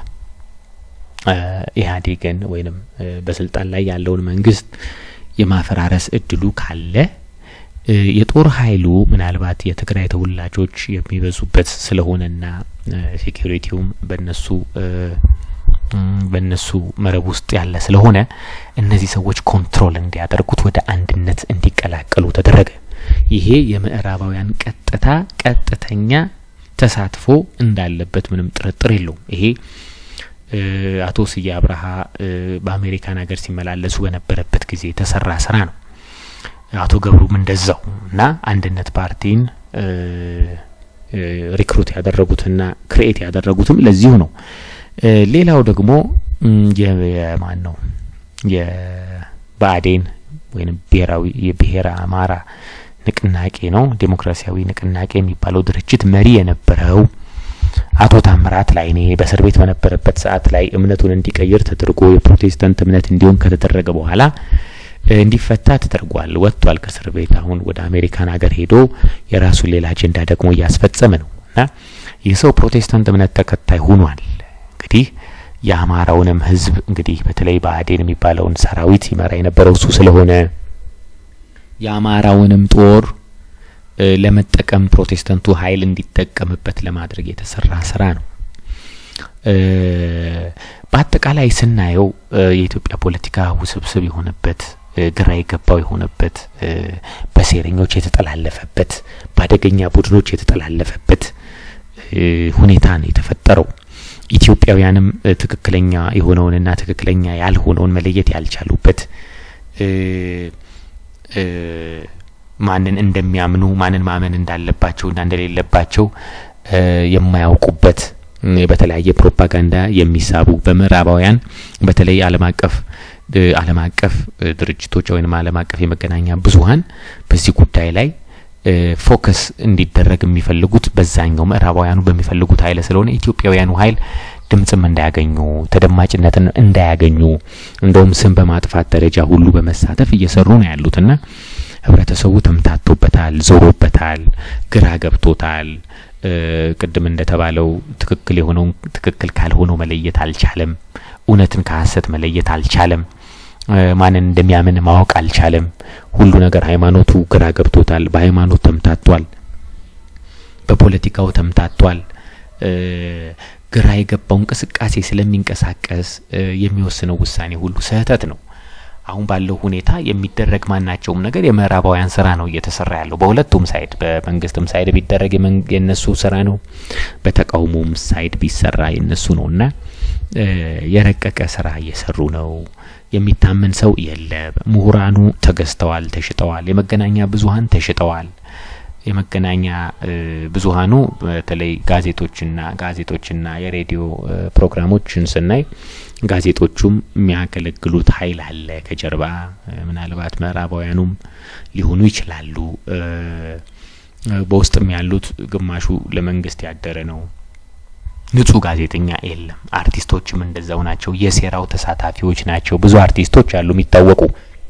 ኢህአዴግን ወይንም በስልጣን ላይ ያለውን መንግስት የማፈራረስ እድሉ ካለ የጦር ኃይሉ ምናልባት የትግራይ ተወላጆች የሚበዙበት ስለሆነና ሴኩሪቲውም በነሱ በእነሱ መረብ ውስጥ ያለ ስለሆነ እነዚህ ሰዎች ኮንትሮል እንዲያደርጉት ወደ አንድነት እንዲቀላቀሉ ተደረገ። ይሄ የምዕራባውያን ቀጥታ ቀጥተኛ ተሳትፎ እንዳለበት ምንም ጥርጥር የለውም። ይሄ አቶ ስዬ አብርሃ በአሜሪካን ሀገር ሲመላለሱ በነበረበት ጊዜ የተሰራ ስራ ነው። አቶ ገብሩም እንደዛው እና አንድነት ፓርቲን ሪክሩት ያደረጉትና ክሬኤት ያደረጉትም ለዚሁ ነው። ሌላው ደግሞ የማን ነው የብአዴን ወይም ብሔራዊ የብሔረ አማራ ንቅናቄ ነው ዴሞክራሲያዊ ንቅናቄ የሚባለው ድርጅት መሪ የነበረው አቶ ታምራት ላይኔ በእስር ቤት በነበረበት ሰዓት ላይ እምነቱን እንዲቀይር ተደርጎ የፕሮቴስታንት እምነት እንዲሆን ከተደረገ በኋላ እንዲፈታ ተደርጓል። ወጥቷል ከእስር ቤት። አሁን ወደ አሜሪካን ሀገር ሄዶ የራሱን ሌላ አጀንዳ ደግሞ እያስፈጸመ ነው እና ይህ ሰው ፕሮቴስታንት እምነት ተከታይ ሆኗል። እንግዲህ የአማራውንም ህዝብ እንግዲህ በተለይ ብአዴን የሚባለውን ሰራዊት ይመራ የነበረው እሱ ስለሆነ የአማራውንም ጦር ለመጠቀም ፕሮቴስታንቱ ኃይል እንዲጠቀምበት ለማድረግ የተሰራ ስራ ነው። በአጠቃላይ ስናየው የኢትዮጵያ ፖለቲካ ውስብስብ የሆነበት ግራ የገባው የሆነበት በሴረኞች የተጠላለፈበት በአደገኛ ቡድኖች የተጠላለፈበት ሁኔታ ነው የተፈጠረው። ኢትዮጵያውያንም ትክክለኛ የሆነውንና ትክክለኛ ያልሆነውን መለየት ያልቻሉበት ማንን እንደሚያምኑ ማንን ማመን እንዳለባቸውና እንደሌለባቸው የማያውቁበት በተለያየ ፕሮፓጋንዳ የሚሳቡ በምዕራባውያን በተለይ ዓለም አቀፍ ዓለም አቀፍ ድርጅቶች ወይም ዓለም አቀፍ የመገናኛ ብዙኃን በዚህ ጉዳይ ላይ ፎከስ እንዲደረግ የሚፈልጉት በዛኛው ምዕራባውያኑ በሚፈልጉት ኃይል ስለሆነ ኢትዮጵያውያኑ ኃይል ድምጽም እንዳያገኙ ተደማጭነትን እንዳያገኙ እንደውም ስም በማጥፋት ደረጃ ሁሉ በመሳተፍ እየሰሩ ነው ያሉትና ህብረተሰቡ ተምታቶበታል፣ ዞሮበታል፣ ግራ ገብቶታል። ቅድም እንደተባለው ትክክል የሆነውን ትክክል ካልሆነው መለየት አልቻለም። እውነትን ከሀሰት መለየት አልቻለም። ማንን እንደሚያምን ማወቅ አልቻለም። ሁሉ ነገር ሃይማኖቱ ግራ ገብቶታል። በሃይማኖት ተምታቷል። በፖለቲካው ተምታቷል። ግራ የገባው እንቅስቃሴ ስለሚንቀሳቀስ የሚወስነው ውሳኔ ሁሉ ስህተት ነው። አሁን ባለው ሁኔታ የሚደረግ ማናቸውም ነገር የምዕራባውያን ስራ ነው እየተሰራ ያለው በሁለቱም ሳይድ፣ በመንግስትም ሳይድ ቢደረግ የነሱ ስራ ነው፣ በተቃውሞም ሳይድ ቢሰራ የነሱ ነው እና የረቀቀ ስራ እየሰሩ ነው። የሚታመን ሰው የለም። ምሁራኑ ተገዝተዋል፣ ተሽጠዋል። የመገናኛ ብዙኃን ተሽጠዋል። የመገናኛ ብዙኃኑ በተለይ ጋዜጦችና ጋዜጦችና የሬዲዮ ፕሮግራሞችን ስናይ ጋዜጦቹም የሚያገለግሉት ኃይል አለ ከጀርባ ምናልባት ምዕራባውያኑም ሊሆኑ ይችላሉ። በውስጥም ያሉት ግማሹ ለመንግስት ያደረ ነው። ንጹህ ጋዜጠኛ የለም። አርቲስቶችም እንደዛው ናቸው። የሴራው ተሳታፊዎች ናቸው። ብዙ አርቲስቶች አሉ የሚታወቁ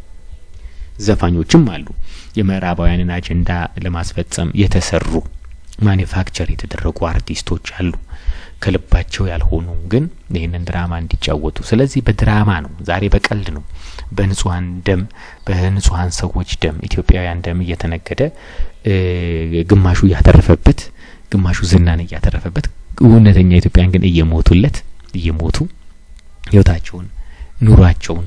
ዘፋኞችም አሉ። የምዕራባውያንን አጀንዳ ለማስፈጸም የተሰሩ ማኒፋክቸር የተደረጉ አርቲስቶች አሉ ከልባቸው ያልሆኑ ግን ይህንን ድራማ እንዲጫወቱ። ስለዚህ በድራማ ነው፣ ዛሬ በቀልድ ነው፣ በንጹሀን ደም በንጹሀን ሰዎች ደም ኢትዮጵያውያን ደም እየተነገደ ግማሹ እያተረፈበት፣ ግማሹ ዝናን እያተረፈበት፣ እውነተኛ ኢትዮጵያን ግን እየሞቱለት እየሞቱ ህይወታቸውን ኑሯቸውን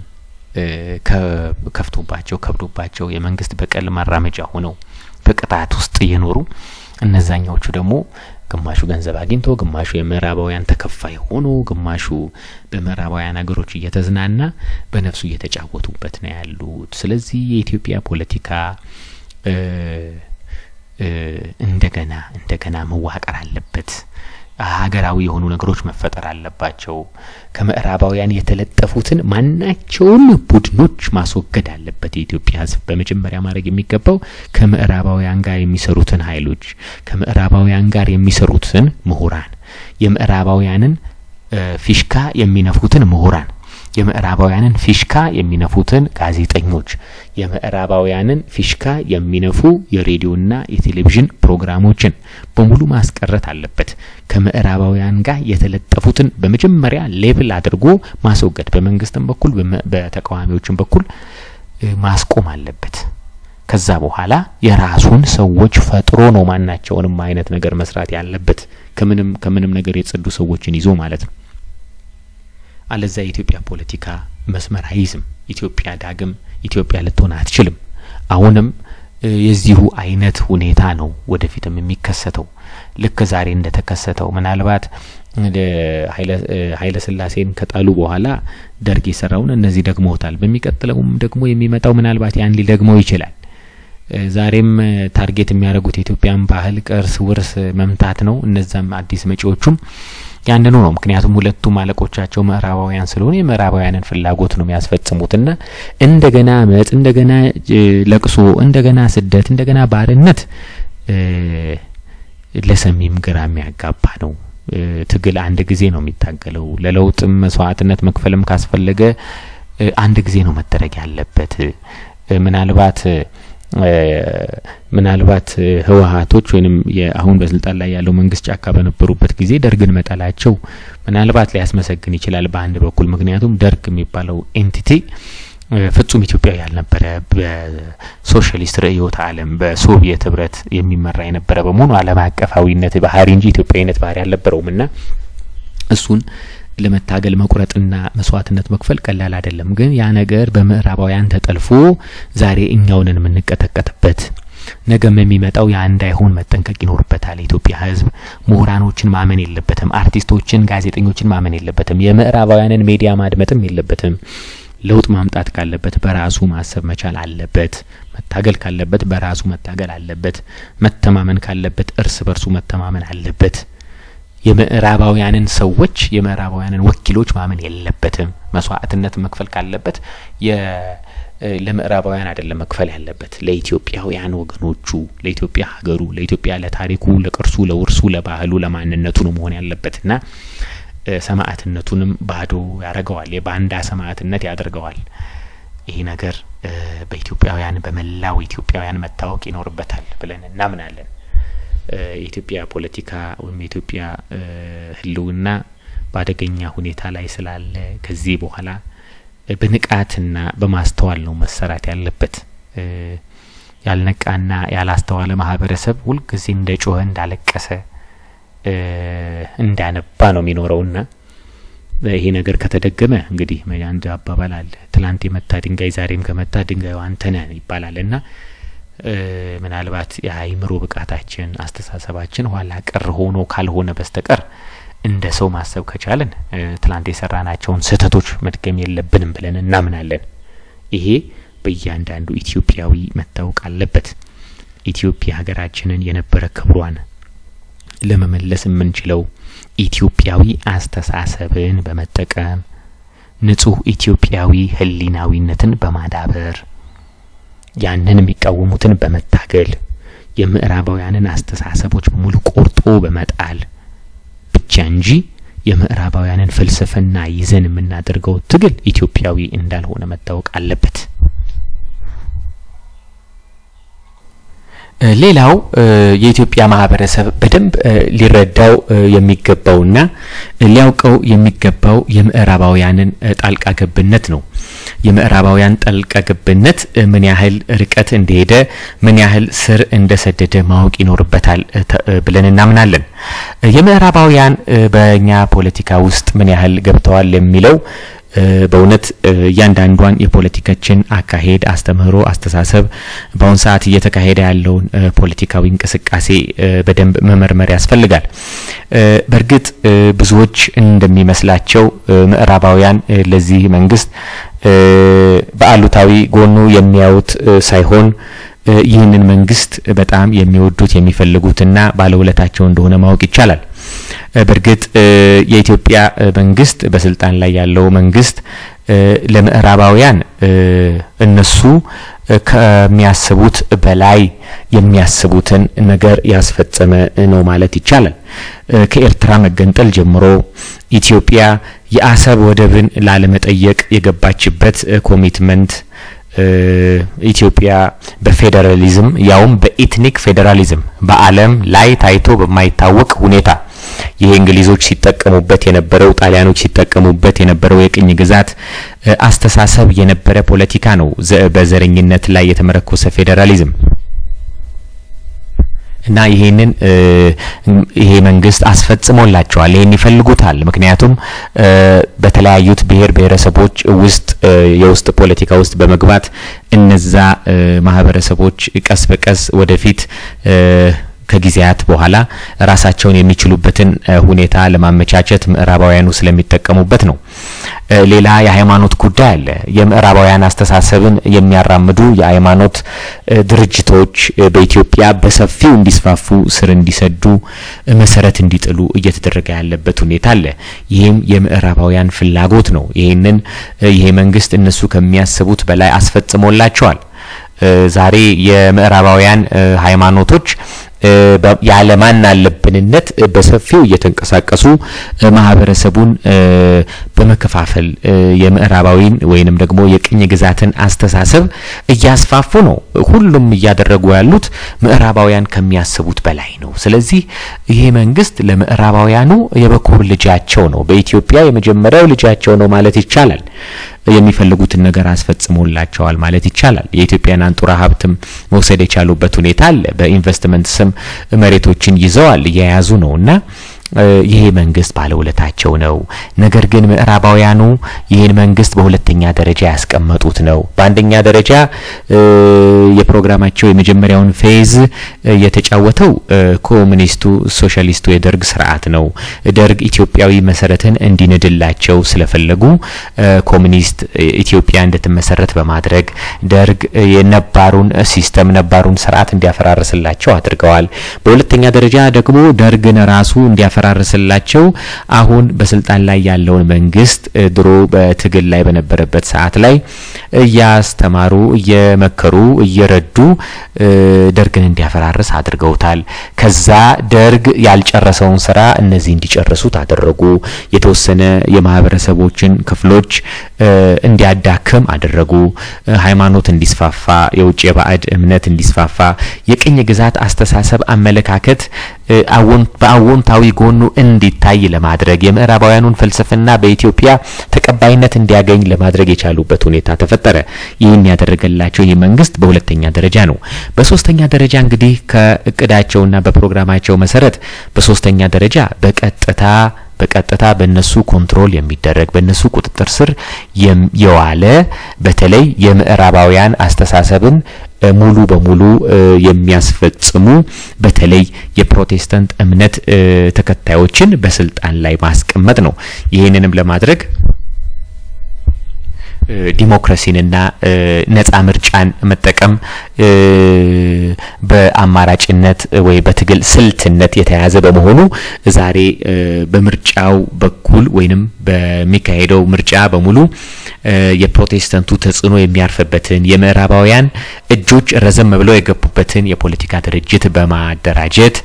ከፍቶባቸው ከብዶባቸው የመንግስት በቀል ማራመጃ ሆነው በቅጣት ውስጥ እየኖሩ እነዛኛዎቹ ደግሞ ግማሹ ገንዘብ አግኝቶ ግማሹ የምዕራባውያን ተከፋይ ሆኖ ግማሹ በምዕራባውያን ሀገሮች እየተዝናና በነፍሱ እየተጫወቱበት ነው ያሉት። ስለዚህ የኢትዮጵያ ፖለቲካ እንደገና እንደገና መዋቀር አለበት። ሀገራዊ የሆኑ ነገሮች መፈጠር አለባቸው። ከምዕራባውያን የተለጠፉትን ማናቸውም ቡድኖች ማስወገድ አለበት የኢትዮጵያ ሕዝብ። በመጀመሪያ ማድረግ የሚገባው ከምዕራባውያን ጋር የሚሰሩትን ኃይሎች፣ ከምዕራባውያን ጋር የሚሰሩትን ምሁራን፣ የምዕራባውያንን ፊሽካ የሚነፉትን ምሁራን የምዕራባውያንን ፊሽካ የሚነፉትን ጋዜጠኞች፣ የምዕራባውያንን ፊሽካ የሚነፉ የሬዲዮና የቴሌቪዥን ፕሮግራሞችን በሙሉ ማስቀረት አለበት። ከምዕራባውያን ጋር የተለጠፉትን በመጀመሪያ ሌብል አድርጎ ማስወገድ፣ በመንግስትም በኩል በተቃዋሚዎችም በኩል ማስቆም አለበት። ከዛ በኋላ የራሱን ሰዎች ፈጥሮ ነው ማናቸውንም አይነት ነገር መስራት ያለበት ከምንም ከምንም ነገር የጸዱ ሰዎችን ይዞ ማለት ነው። አለዛ የኢትዮጵያ ፖለቲካ መስመር አይዝም። ኢትዮጵያ ዳግም ኢትዮጵያ ልትሆን አትችልም። አሁንም የዚሁ አይነት ሁኔታ ነው ወደፊትም የሚከሰተው ልክ ዛሬ እንደተከሰተው ምናልባት ኃይለ ሥላሴን ከጣሉ በኋላ ደርግ የሰራውን እነዚህ ደግመውታል። በሚቀጥለውም ደግሞ የሚመጣው ምናልባት ያን ሊደግመው ይችላል። ዛሬም ታርጌት የሚያደርጉት የኢትዮጵያን ባህል፣ ቅርስ፣ ውርስ መምታት ነው። እነዛም አዲስ መጪዎቹም ያንኑ ነው። ምክንያቱም ሁለቱም አለቆቻቸው ምዕራባውያን ስለሆነ የምዕራባውያንን ፍላጎት ነው የሚያስፈጽሙትና እንደገና አመጽ፣ እንደገና ለቅሶ፣ እንደገና ስደት፣ እንደገና ባርነት ለሰሚም ግራ የሚያጋባ ነው። ትግል አንድ ጊዜ ነው የሚታገለው። ለለውጥም መስዋዕትነት መክፈልም ካስፈለገ አንድ ጊዜ ነው መደረግ ያለበት። ምናልባት ምናልባት ህወሀቶች ወይንም አሁን በስልጣን ላይ ያለው መንግስት ጫካ በነበሩበት ጊዜ ደርግን መጣላቸው ምናልባት ሊያስመሰግን ይችላል በአንድ በኩል ምክንያቱም ደርግ የሚባለው ኤንቲቲ ፍጹም ኢትዮጵያዊ ያልነበረ በሶሻሊስት ርዕዮተ ዓለም በሶቪየት ህብረት የሚመራ የነበረ በመሆኑ ዓለም አቀፋዊነት ባህሪ እንጂ ኢትዮጵያዊነት ባህሪ አልነበረውም እና እሱን ለመታገል መቁረጥና መስዋዕትነት መክፈል ቀላል አይደለም። ግን ያ ነገር በምዕራባውያን ተጠልፎ ዛሬ እኛውንን የምንቀጠቀጥበት ነገም የሚመጣው ያ እንዳይሆን መጠንቀቅ ይኖርበታል። የኢትዮጵያ ህዝብ ምሁራኖችን ማመን የለበትም። አርቲስቶችን፣ ጋዜጠኞችን ማመን የለበትም። የምዕራባውያንን ሚዲያ ማድመጥም የለበትም። ለውጥ ማምጣት ካለበት በራሱ ማሰብ መቻል አለበት። መታገል ካለበት በራሱ መታገል አለበት። መተማመን ካለበት እርስ በርሱ መተማመን አለበት። የምዕራባውያንን ሰዎች የምዕራባውያንን ወኪሎች ማመን የለበትም። መስዋዕትነት መክፈል ካለበት ለምዕራባውያን አይደለም መክፈል ያለበት ለኢትዮጵያውያን ወገኖቹ፣ ለኢትዮጵያ ሀገሩ፣ ለኢትዮጵያ ለታሪኩ፣ ለቅርሱ፣ ለውርሱ፣ ለባህሉ፣ ለማንነቱ ነው መሆን ያለበትና ሰማዕትነቱንም ባዶ ያደርገዋል። የባንዳ ሰማዕትነት ያደርገዋል። ይህ ነገር በኢትዮጵያውያን በመላው ኢትዮጵያውያን መታወቅ ይኖርበታል ብለን እናምናለን። የኢትዮጵያ ፖለቲካ ወይም የኢትዮጵያ ሕልውና በአደገኛ ሁኔታ ላይ ስላለ ከዚህ በኋላ በንቃትና በማስተዋል ነው መሰራት ያለበት። ያልነቃና ያላስተዋለ ማህበረሰብ ሁልጊዜ እንደ ጮኸ እንዳለቀሰ እንዳነባ ነው የሚኖረውና ይሄ ነገር ከተደገመ እንግዲህ አንድ አባባል አለ፣ ትላንት የመታ ድንጋይ ዛሬም ከመታ ድንጋዩ አንተነህ ይባላል እና ምናልባት የአእምሮ ብቃታችን አስተሳሰባችን ኋላ ቀር ሆኖ ካልሆነ በስተቀር እንደ ሰው ማሰብ ከቻለን ትላንት የሰራናቸውን ስህተቶች መድገም የለብንም ብለን እናምናለን። ይሄ በእያንዳንዱ ኢትዮጵያዊ መታወቅ አለበት። ኢትዮጵያ ሀገራችንን የነበረ ክብሯን ለመመለስ የምንችለው ኢትዮጵያዊ አስተሳሰብን በመጠቀም ንጹህ ኢትዮጵያዊ ሕሊናዊነትን በማዳበር ያንን የሚቃወሙትን በመታገል የምዕራባውያንን አስተሳሰቦች በሙሉ ቆርጦ በመጣል ብቻ እንጂ የምዕራባውያንን ፍልስፍና ይዘን የምናደርገው ትግል ኢትዮጵያዊ እንዳልሆነ መታወቅ አለበት። ሌላው የኢትዮጵያ ማህበረሰብ በደንብ ሊረዳው የሚገባውና ሊያውቀው የሚገባው የምዕራባውያንን ጣልቃ ገብነት ነው። የምዕራባውያን ጣልቃ ገብነት ምን ያህል ርቀት እንደሄደ ምን ያህል ስር እንደሰደደ ማወቅ ይኖርበታል ብለን እናምናለን። የምዕራባውያን በእኛ ፖለቲካ ውስጥ ምን ያህል ገብተዋል የሚለው በእውነት እያንዳንዷን የፖለቲካችን አካሄድ፣ አስተምህሮ፣ አስተሳሰብ በአሁን ሰዓት እየተካሄደ ያለውን ፖለቲካዊ እንቅስቃሴ በደንብ መመርመር ያስፈልጋል። በእርግጥ ብዙዎች እንደሚመስላቸው ምዕራባውያን ለዚህ መንግስት በአሉታዊ ጎኑ የሚያዩት ሳይሆን ይህንን መንግስት በጣም የሚወዱት የሚፈልጉትና ባለውለታቸው እንደሆነ ማወቅ ይቻላል። በእርግጥ የኢትዮጵያ መንግስት በስልጣን ላይ ያለው መንግስት ለምዕራባውያን እነሱ ከሚያስቡት በላይ የሚያስቡትን ነገር ያስፈጸመ ነው ማለት ይቻላል። ከኤርትራ መገንጠል ጀምሮ ኢትዮጵያ የአሰብ ወደብን ላለመጠየቅ የገባችበት ኮሚትመንት ኢትዮጵያ በፌዴራሊዝም ያውም በኢትኒክ ፌዴራሊዝም በዓለም ላይ ታይቶ በማይታወቅ ሁኔታ ይሄ እንግሊዞች ሲጠቀሙበት የነበረው ጣሊያኖች ሲጠቀሙበት የነበረው የቅኝ ግዛት አስተሳሰብ የነበረ ፖለቲካ ነው። በዘረኝነት ላይ የተመረኮሰ ፌዴራሊዝም እና ይሄንን ይሄ መንግስት አስፈጽሞላቸዋል። ይሄን ይፈልጉታል። ምክንያቱም በተለያዩት ብሔር ብሔረሰቦች ውስጥ የውስጥ ፖለቲካ ውስጥ በመግባት እነዛ ማህበረሰቦች ቀስ በቀስ ወደፊት ከጊዜያት በኋላ ራሳቸውን የሚችሉበትን ሁኔታ ለማመቻቸት ምዕራባውያኑ ስለሚጠቀሙበት ነው። ሌላ የሃይማኖት ጉዳይ አለ። የምዕራባውያን አስተሳሰብን የሚያራምዱ የሃይማኖት ድርጅቶች በኢትዮጵያ በሰፊው እንዲስፋፉ፣ ስር እንዲሰዱ፣ መሰረት እንዲጥሉ እየተደረገ ያለበት ሁኔታ አለ። ይህም የምዕራባውያን ፍላጎት ነው። ይህንን ይሄ መንግስት እነሱ ከሚያስቡት በላይ አስፈጽሞላቸዋል። ዛሬ የምዕራባውያን ሃይማኖቶች ያለማን አለብንነት በሰፊው እየተንቀሳቀሱ ማህበረሰቡን በመከፋፈል የምዕራባዊን ወይንም ደግሞ የቅኝ ግዛትን አስተሳሰብ እያስፋፉ ነው። ሁሉም እያደረጉ ያሉት ምዕራባውያን ከሚያስቡት በላይ ነው። ስለዚህ ይሄ መንግስት ለምዕራባውያኑ የበኩር ልጃቸው ነው። በኢትዮጵያ የመጀመሪያው ልጃቸው ነው ማለት ይቻላል። የሚፈልጉትን ነገር አስፈጽሞላቸዋል ማለት ይቻላል። የኢትዮጵያን አንጡራ ሀብትም መውሰድ የቻሉበት ሁኔታ አለ። በኢንቨስትመንት ስም መሬቶችን ይዘዋል፣ እየያዙ ነው እና ይሄ መንግስት ባለውለታቸው ነው። ነገር ግን ምዕራባውያኑ ይህን መንግስት በሁለተኛ ደረጃ ያስቀመጡት ነው። በአንደኛ ደረጃ የፕሮግራማቸው የመጀመሪያውን ፌዝ የተጫወተው ኮሙኒስቱ ሶሻሊስቱ የደርግ ስርዓት ነው። ደርግ ኢትዮጵያዊ መሰረትን እንዲንድላቸው ስለፈለጉ ኮሙኒስት ኢትዮጵያ እንድትመሰረት በማድረግ ደርግ የነባሩን ሲስተም ነባሩን ስርዓት እንዲያፈራርስላቸው አድርገዋል። በሁለተኛ ደረጃ ደግሞ ደርግን ራሱ እንዲያፈራርስላቸው አሁን በስልጣን ላይ ያለውን መንግስት ድሮ በትግል ላይ በነበረበት ሰዓት ላይ እያስተማሩ እየመከሩ እየረዱ ደርግን እንዲያፈራርስ አድርገውታል። ከዛ ደርግ ያልጨረሰውን ስራ እነዚህ እንዲጨርሱት አደረጉ። የተወሰነ የማህበረሰቦችን ክፍሎች እንዲያዳክም አደረጉ። ሃይማኖት እንዲስፋፋ፣ የውጭ የባዕድ እምነት እንዲስፋፋ፣ የቅኝ ግዛት አስተሳሰብ አመለካከት በአዎንታዊ ጎኑ እንዲታይ ለማድረግ የምዕራባውያኑን ፍልስፍና በኢትዮጵያ ተቀባይነት እንዲያገኝ ለማድረግ የቻሉበት ሁኔታ ተፈጠረ። ይህን ያደረገላቸው ይህ መንግስት በሁለተኛ ደረጃ ነው። በሶስተኛ ደረጃ እንግዲህ ከእቅዳቸውና በፕሮግራማቸው መሰረት በሶስተኛ ደረጃ በቀጥታ በቀጥታ በእነሱ ኮንትሮል የሚደረግ በእነሱ ቁጥጥር ስር የዋለ በተለይ የምዕራባውያን አስተሳሰብን ሙሉ በሙሉ የሚያስፈጽሙ በተለይ የፕሮቴስታንት እምነት ተከታዮችን በስልጣን ላይ ማስቀመጥ ነው። ይህንንም ለማድረግ ዲሞክራሲንና ነጻ ምርጫን መጠቀም በአማራጭነት ወይ በትግል ስልትነት የተያዘ በመሆኑ ዛሬ በምርጫው በኩል ወይንም በሚካሄደው ምርጫ በሙሉ የፕሮቴስታንቱ ተጽዕኖ የሚያርፍበትን የምዕራባውያን እጆች ረዘም ብለው የገቡበትን የፖለቲካ ድርጅት በማደራጀት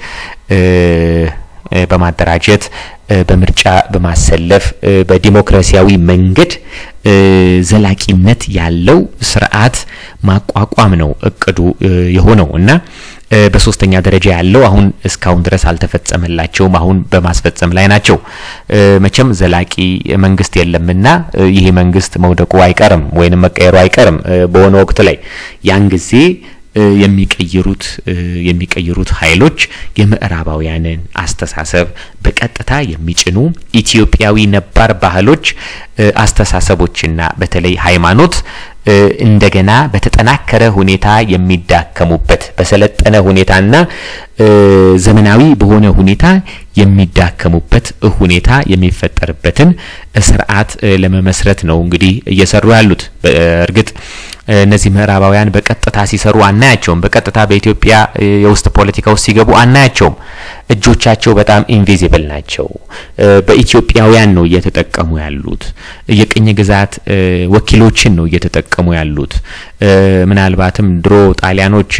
በማደራጀት በምርጫ በማሰለፍ በዲሞክራሲያዊ መንገድ ዘላቂነት ያለው ስርዓት ማቋቋም ነው እቅዱ የሆነው እና በሶስተኛ ደረጃ ያለው አሁን እስካሁን ድረስ አልተፈጸመላቸውም። አሁን በማስፈጸም ላይ ናቸው። መቼም ዘላቂ መንግስት የለምና ይሄ መንግስት መውደቁ አይቀርም ወይንም መቀየሩ አይቀርም በሆነ ወቅት ላይ ያን ጊዜ የሚቀይሩት የሚቀይሩት ኃይሎች የምዕራባውያንን አስተሳሰብ በቀጥታ የሚጭኑ ኢትዮጵያዊ ነባር ባህሎች፣ አስተሳሰቦችና በተለይ ሃይማኖት እንደገና በተጠናከረ ሁኔታ የሚዳከሙበት በሰለጠነ ሁኔታና ዘመናዊ በሆነ ሁኔታ የሚዳከሙበት ሁኔታ የሚፈጠርበትን ስርዓት ለመመስረት ነው እንግዲህ እየሰሩ ያሉት። እርግጥ እነዚህ ምዕራባውያን በቀጥታ ሲሰሩ አናያቸውም። በቀጥታ በኢትዮጵያ የውስጥ ፖለቲካ ውስጥ ሲገቡ አናያቸውም። እጆቻቸው በጣም ኢንቪዚብል ናቸው። በኢትዮጵያውያን ነው እየተጠቀሙ ያሉት። የቅኝ ግዛት ወኪሎችን ነው እየተጠቀሙ ያሉት። ምናልባትም ድሮ ጣሊያኖች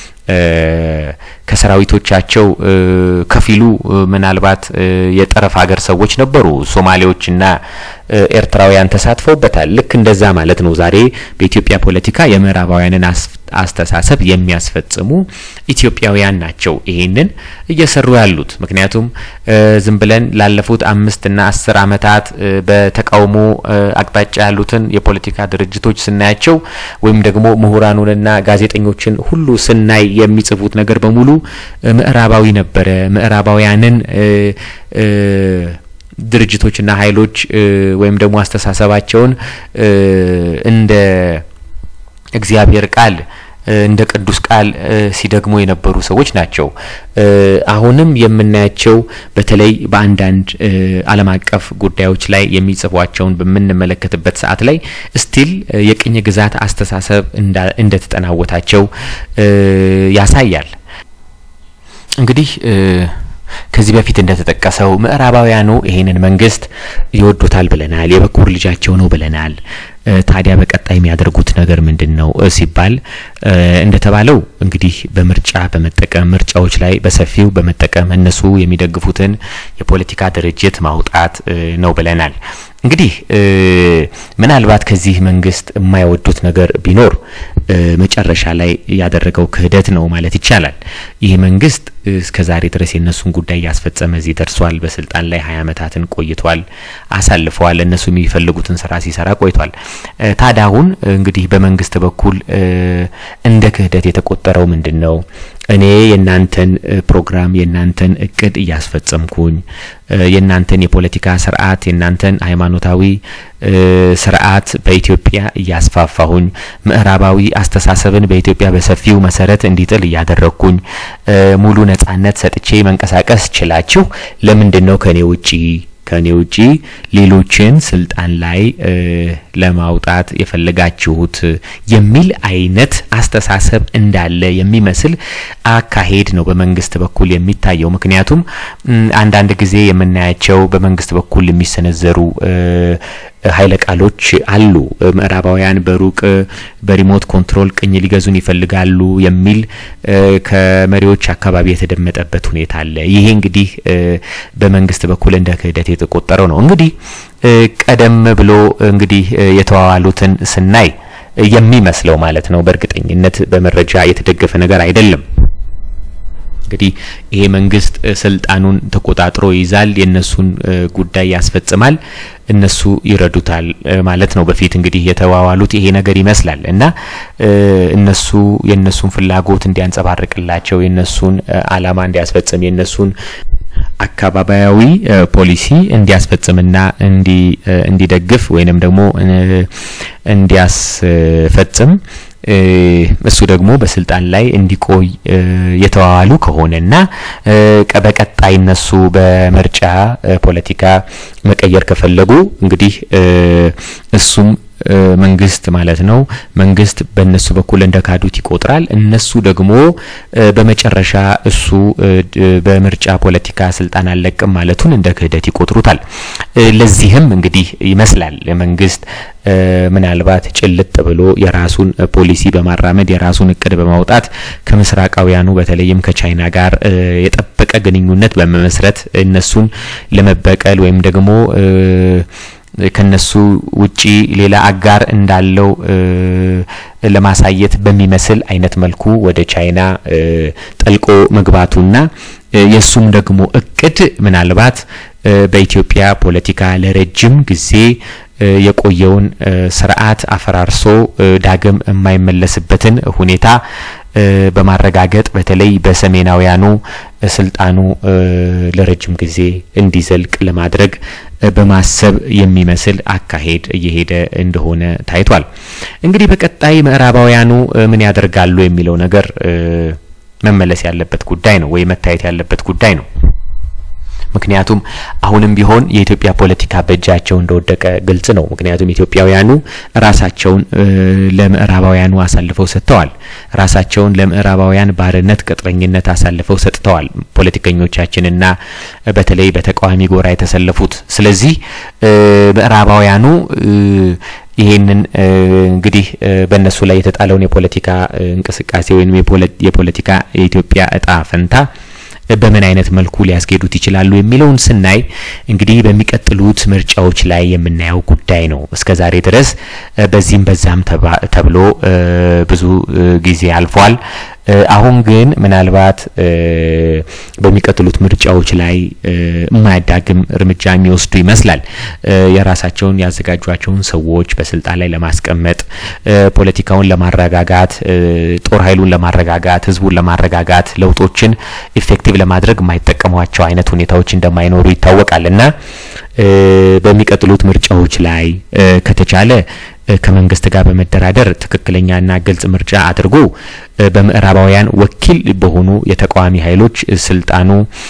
ከሰራዊቶቻቸው ከፊሉ ምናልባት የጠረፍ ሀገር ሰዎች ነበሩ። ሶማሌዎችና ኤርትራውያን ተሳትፈውበታል። ልክ እንደዛ ማለት ነው። ዛሬ በኢትዮጵያ ፖለቲካ የምዕራባውያንን አስተሳሰብ የሚያስፈጽሙ ኢትዮጵያውያን ናቸው ይሄንን እየሰሩ ያሉት። ምክንያቱም ዝም ብለን ላለፉት አምስት እና አስር ዓመታት በተቃውሞ አቅጣጫ ያሉትን የፖለቲካ ድርጅቶች ስናያቸው ወይም ደግሞ ምሁራኑንና ጋዜጠኞችን ሁሉ ስናይ የሚጽፉት ነገር በሙሉ ምዕራባዊ ነበረ። ምዕራባውያንን ድርጅቶችና ኃይሎች ወይም ደግሞ አስተሳሰባቸውን እንደ እግዚአብሔር ቃል እንደ ቅዱስ ቃል ሲደግሙ የነበሩ ሰዎች ናቸው። አሁንም የምናያቸው በተለይ በአንዳንድ ዓለም አቀፍ ጉዳዮች ላይ የሚጽፏቸውን በምንመለከትበት ሰዓት ላይ ስቲል የቅኝ ግዛት አስተሳሰብ እንደተጠናወታቸው ያሳያል። እንግዲህ ከዚህ በፊት እንደተጠቀሰው ምዕራባውያኑ ይሄንን መንግስት ይወዱታል ብለናል። የበኩር ልጃቸው ነው ብለናል። ታዲያ በቀጣይ የሚያደርጉት ነገር ምንድን ነው ሲባል እንደተባለው እንግዲህ በምርጫ በመጠቀም ምርጫዎች ላይ በሰፊው በመጠቀም እነሱ የሚደግፉትን የፖለቲካ ድርጅት ማውጣት ነው ብለናል። እንግዲህ ምናልባት ከዚህ መንግስት የማይወዱት ነገር ቢኖር መጨረሻ ላይ ያደረገው ክህደት ነው ማለት ይቻላል። ይህ መንግስት እስከ ዛሬ ድረስ የእነሱን ጉዳይ እያስፈጸመ እዚህ ደርሷል። በስልጣን ላይ ሀያ ዓመታትን ቆይቷል፣ አሳልፈዋል። እነሱ የሚፈልጉትን ስራ ሲሰራ ቆይቷል። ታዲያ አሁን እንግዲህ በመንግስት በኩል እንደ ክህደት የተቆጠረው ምንድን ነው? እኔ የእናንተን ፕሮግራም የእናንተን እቅድ እያስፈጸምኩኝ የእናንተን የፖለቲካ ስርዓት የእናንተን ሃይማኖታዊ ስርዓት በኢትዮጵያ እያስፋፋሁኝ ምዕራባዊ አስተሳሰብን በኢትዮጵያ በሰፊው መሰረት እንዲጥል እያደረግኩኝ ሙሉ ነጻነት ሰጥቼ መንቀሳቀስ ችላችሁ ለምንድን ነው ከኔ ውጪ ከኔ ውጪ ሌሎችን ስልጣን ላይ ለማውጣት የፈለጋችሁት የሚል አይነት አስተሳሰብ እንዳለ የሚመስል አካሄድ ነው በመንግስት በኩል የሚታየው። ምክንያቱም አንዳንድ ጊዜ የምናያቸው በመንግስት በኩል የሚሰነዘሩ ኃይለ ቃሎች አሉ። ምዕራባውያን በሩቅ በሪሞት ኮንትሮል ቅኝ ሊገዙን ይፈልጋሉ የሚል ከመሪዎች አካባቢ የተደመጠበት ሁኔታ አለ። ይሄ እንግዲህ በመንግስት በኩል እንደ ክህደት የተቆጠረው ነው። እንግዲህ ቀደም ብሎ እንግዲህ የተዋዋሉትን ስናይ የሚመስለው ማለት ነው። በእርግጠኝነት በመረጃ የተደገፈ ነገር አይደለም። እንግዲህ ይሄ መንግስት ስልጣኑን ተቆጣጥሮ ይይዛል፣ የነሱን ጉዳይ ያስፈጽማል፣ እነሱ ይረዱታል ማለት ነው። በፊት እንግዲህ የተዋዋሉት ይሄ ነገር ይመስላል እና እነሱ የነሱን ፍላጎት እንዲያንጸባርቅላቸው የነሱን አላማ እንዲያስፈጽም የነሱን አካባቢያዊ ፖሊሲ እንዲያስፈጽምና እንዲደግፍ ወይንም ደግሞ እንዲያስፈጽም እሱ ደግሞ በስልጣን ላይ እንዲቆይ የተዋዋሉ ከሆነና በቀጣይ እነሱ በምርጫ ፖለቲካ መቀየር ከፈለጉ እንግዲህ እሱም መንግስት ማለት ነው። መንግስት በእነሱ በኩል እንደ ካዱት ይቆጥራል። እነሱ ደግሞ በመጨረሻ እሱ በምርጫ ፖለቲካ ስልጣን አልለቅም ማለቱን እንደ ክህደት ይቆጥሩታል። ለዚህም እንግዲህ ይመስላል መንግስት ምናልባት ጭልጥ ብሎ የራሱን ፖሊሲ በማራመድ የራሱን እቅድ በማውጣት ከምስራቃውያኑ በተለይም ከቻይና ጋር የጠበቀ ግንኙነት በመመስረት እነሱን ለመበቀል ወይም ደግሞ ከነሱ ውጪ ሌላ አጋር እንዳለው ለማሳየት በሚመስል አይነት መልኩ ወደ ቻይና ጠልቆ መግባቱና የሱም ደግሞ እቅድ ምናልባት በኢትዮጵያ ፖለቲካ ለረጅም ጊዜ የቆየውን ስርዓት አፈራርሶ ዳግም የማይመለስበትን ሁኔታ በማረጋገጥ በተለይ በሰሜናውያኑ ስልጣኑ ለረጅም ጊዜ እንዲዘልቅ ለማድረግ በማሰብ የሚመስል አካሄድ እየሄደ እንደሆነ ታይቷል። እንግዲህ በቀጣይ ምዕራባውያኑ ምን ያደርጋሉ የሚለው ነገር መመለስ ያለበት ጉዳይ ነው ወይ መታየት ያለበት ጉዳይ ነው። ምክንያቱም አሁንም ቢሆን የኢትዮጵያ ፖለቲካ በእጃቸው እንደወደቀ ግልጽ ነው። ምክንያቱም ኢትዮጵያውያኑ ራሳቸውን ለምዕራባውያኑ አሳልፈው ሰጥተዋል። ራሳቸውን ለምዕራባውያን ባርነት፣ ቅጥረኝነት አሳልፈው ሰጥተዋል ፖለቲከኞቻችንና በተለይ በተቃዋሚ ጎራ የተሰለፉት። ስለዚህ ምዕራባውያኑ ይሄንን እንግዲህ በእነሱ ላይ የተጣለውን የፖለቲካ እንቅስቃሴ ወይም የፖለቲካ የኢትዮጵያ እጣ ፈንታ በምን አይነት መልኩ ሊያስኬዱት ይችላሉ የሚለውን ስናይ እንግዲህ በሚቀጥሉት ምርጫዎች ላይ የምናየው ጉዳይ ነው። እስከ ዛሬ ድረስ በዚህም በዛም ተብሎ ብዙ ጊዜ አልፏል። አሁን ግን ምናልባት በሚቀጥሉት ምርጫዎች ላይ የማያዳግም እርምጃ የሚወስዱ ይመስላል። የራሳቸውን ያዘጋጇቸውን ሰዎች በስልጣን ላይ ለማስቀመጥ፣ ፖለቲካውን ለማረጋጋት፣ ጦር ኃይሉን ለማረጋጋት፣ ህዝቡን ለማረጋጋት፣ ለውጦችን ኢፌክቲቭ ለማድረግ የማይጠቀሟቸው አይነት ሁኔታዎች እንደማይኖሩ ይታወቃል እና በሚቀጥሉት ምርጫዎች ላይ ከተቻለ ከመንግስት ጋር በመደራደር ትክክለኛና ግልጽ ምርጫ አድርጎ በምዕራባውያን ወኪል በሆኑ የተቃዋሚ ኃይሎች ስልጣኑ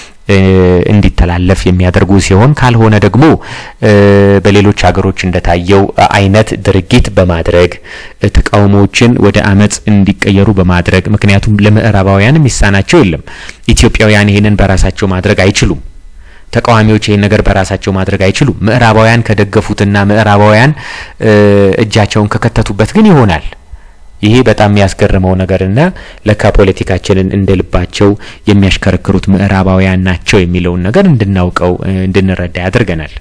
እንዲተላለፍ የሚያደርጉ ሲሆን ካልሆነ ደግሞ በሌሎች ሀገሮች እንደታየው አይነት ድርጊት በማድረግ ተቃውሞዎችን ወደ አመጽ እንዲቀየሩ በማድረግ ምክንያቱም ለምዕራባውያን የሚሳናቸው የለም። ኢትዮጵያውያን ይህንን በራሳቸው ማድረግ አይችሉም። ተቃዋሚዎች ይህን ነገር በራሳቸው ማድረግ አይችሉም። ምዕራባውያን ከደገፉትና ምዕራባውያን እጃቸውን ከከተቱበት ግን ይሆናል። ይሄ በጣም የሚያስገርመው ነገርና ለካ ፖለቲካችንን እንደ ልባቸው የሚያሽከረክሩት ምዕራባውያን ናቸው የሚለውን ነገር እንድናውቀው እንድንረዳ ያደርገናል።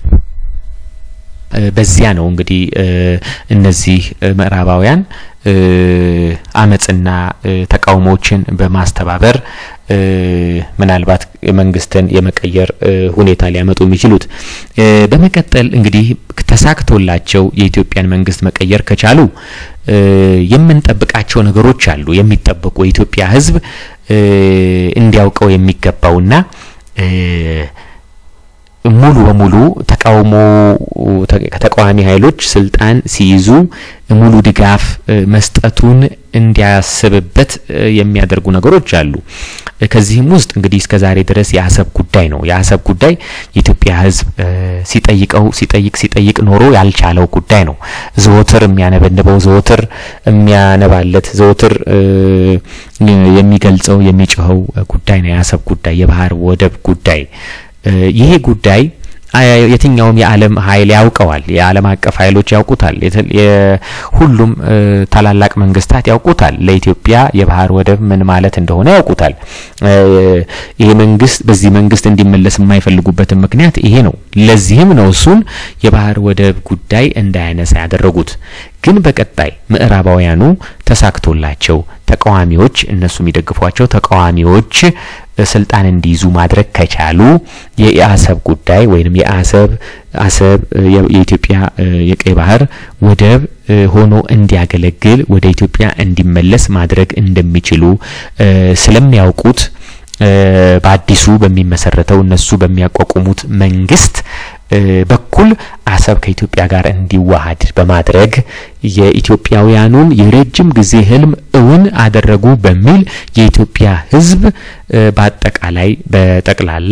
በዚያ ነው እንግዲህ እነዚህ ምዕራባውያን አመጽና ተቃውሞዎችን በማስተባበር ምናልባት መንግስትን የመቀየር ሁኔታ ሊያመጡ የሚችሉት። በመቀጠል እንግዲህ ተሳክቶላቸው የኢትዮጵያን መንግስት መቀየር ከቻሉ የምንጠብቃቸው ነገሮች አሉ። የሚጠበቁ የኢትዮጵያ ሕዝብ እንዲያውቀው የሚገባውና ሙሉ በሙሉ ተቃውሞ ከተቃዋሚ ኃይሎች ስልጣን ሲይዙ ሙሉ ድጋፍ መስጠቱን እንዲያስብበት የሚያደርጉ ነገሮች አሉ። ከዚህም ውስጥ እንግዲህ እስከ ዛሬ ድረስ የአሰብ ጉዳይ ነው። የአሰብ ጉዳይ የኢትዮጵያ ሕዝብ ሲጠይቀው ሲጠይቅ ሲጠይቅ ኖሮ ያልቻለው ጉዳይ ነው። ዘወትር የሚያነበንበው ዘወትር የሚያነባለት ዘወትር የሚገልጸው የሚጮኸው ጉዳይ ነው። የአሰብ ጉዳይ፣ የባህር ወደብ ጉዳይ ይሄ ጉዳይ የትኛውም የዓለም ኃይል ያውቀዋል። የዓለም አቀፍ ኃይሎች ያውቁታል። ሁሉም ታላላቅ መንግስታት ያውቁታል። ለኢትዮጵያ የባህር ወደብ ምን ማለት እንደሆነ ያውቁታል። ይሄ መንግስት በዚህ መንግስት እንዲመለስ የማይፈልጉበትን ምክንያት ይሄ ነው። ለዚህም ነው እሱን የባህር ወደብ ጉዳይ እንዳያነሳ ያደረጉት። ግን በቀጣይ ምዕራባውያኑ ተሳክቶላቸው ተቃዋሚዎች እነሱ የሚደግፏቸው ተቃዋሚዎች ስልጣን እንዲይዙ ማድረግ ከቻሉ የአሰብ ጉዳይ ወይም የአሰብ አሰብ የኢትዮጵያ የቀይ ባህር ወደብ ሆኖ እንዲያገለግል ወደ ኢትዮጵያ እንዲመለስ ማድረግ እንደሚችሉ ስለሚያውቁት በአዲሱ በሚመሰረተው እነሱ በሚያቋቁሙት መንግስት በኩል አሰብ ከኢትዮጵያ ጋር እንዲዋሃድ በማድረግ የኢትዮጵያውያኑን የረጅም ጊዜ ህልም እውን አደረጉ በሚል የኢትዮጵያ ሕዝብ በአጠቃላይ በጠቅላላ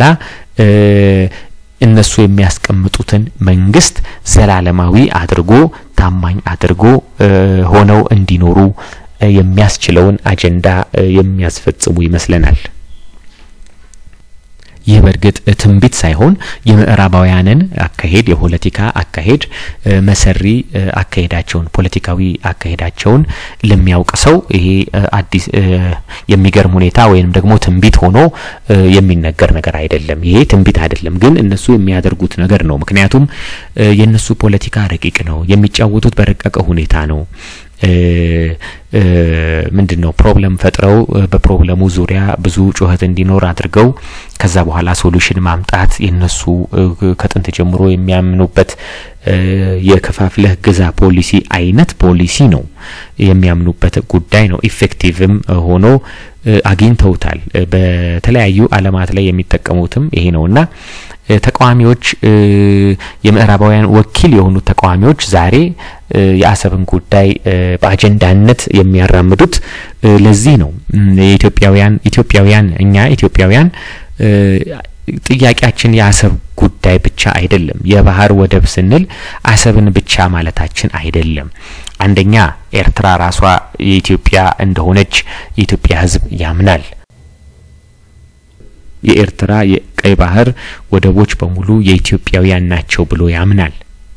እነሱ የሚያስቀምጡትን መንግስት ዘላለማዊ አድርጎ ታማኝ አድርጎ ሆነው እንዲኖሩ የሚያስችለውን አጀንዳ የሚያስፈጽሙ ይመስለናል። ይህ በእርግጥ ትንቢት ሳይሆን የምዕራባውያንን አካሄድ የፖለቲካ አካሄድ መሰሪ አካሄዳቸውን ፖለቲካዊ አካሄዳቸውን ለሚያውቅ ሰው ይሄ አዲስ የሚገርም ሁኔታ ወይም ደግሞ ትንቢት ሆኖ የሚነገር ነገር አይደለም። ይሄ ትንቢት አይደለም፣ ግን እነሱ የሚያደርጉት ነገር ነው። ምክንያቱም የእነሱ ፖለቲካ ረቂቅ ነው። የሚጫወቱት በረቀቀ ሁኔታ ነው። ምንድን ነው ፕሮብለም ፈጥረው በፕሮብለሙ ዙሪያ ብዙ ጩኸት እንዲኖር አድርገው ከዛ በኋላ ሶሉሽን ማምጣት የነሱ ከጥንት ጀምሮ የሚያምኑበት የከፋፍለህ ግዛ ፖሊሲ አይነት ፖሊሲ ነው የሚያምኑበት ጉዳይ ነው። ኢፌክቲቭም ሆኖ አግኝተውታል። በተለያዩ ዓለማት ላይ የሚጠቀሙትም ይሄ ነውና ተቃዋሚዎች የምዕራባውያን ወኪል የሆኑት ተቃዋሚዎች ዛሬ የአሰብን ጉዳይ በአጀንዳነት የሚያራምዱት ለዚህ ነው። የኢትዮጵያውያን ኢትዮጵያውያን እኛ ኢትዮጵያውያን ጥያቄያችን የአሰብ ጉዳይ ብቻ አይደለም። የባህር ወደብ ስንል አሰብን ብቻ ማለታችን አይደለም። አንደኛ ኤርትራ ራሷ የኢትዮጵያ እንደሆነች የኢትዮጵያ ሕዝብ ያምናል። የኤርትራ የቀይ ባህር ወደቦች በሙሉ የኢትዮጵያውያን ናቸው ብሎ ያምናል።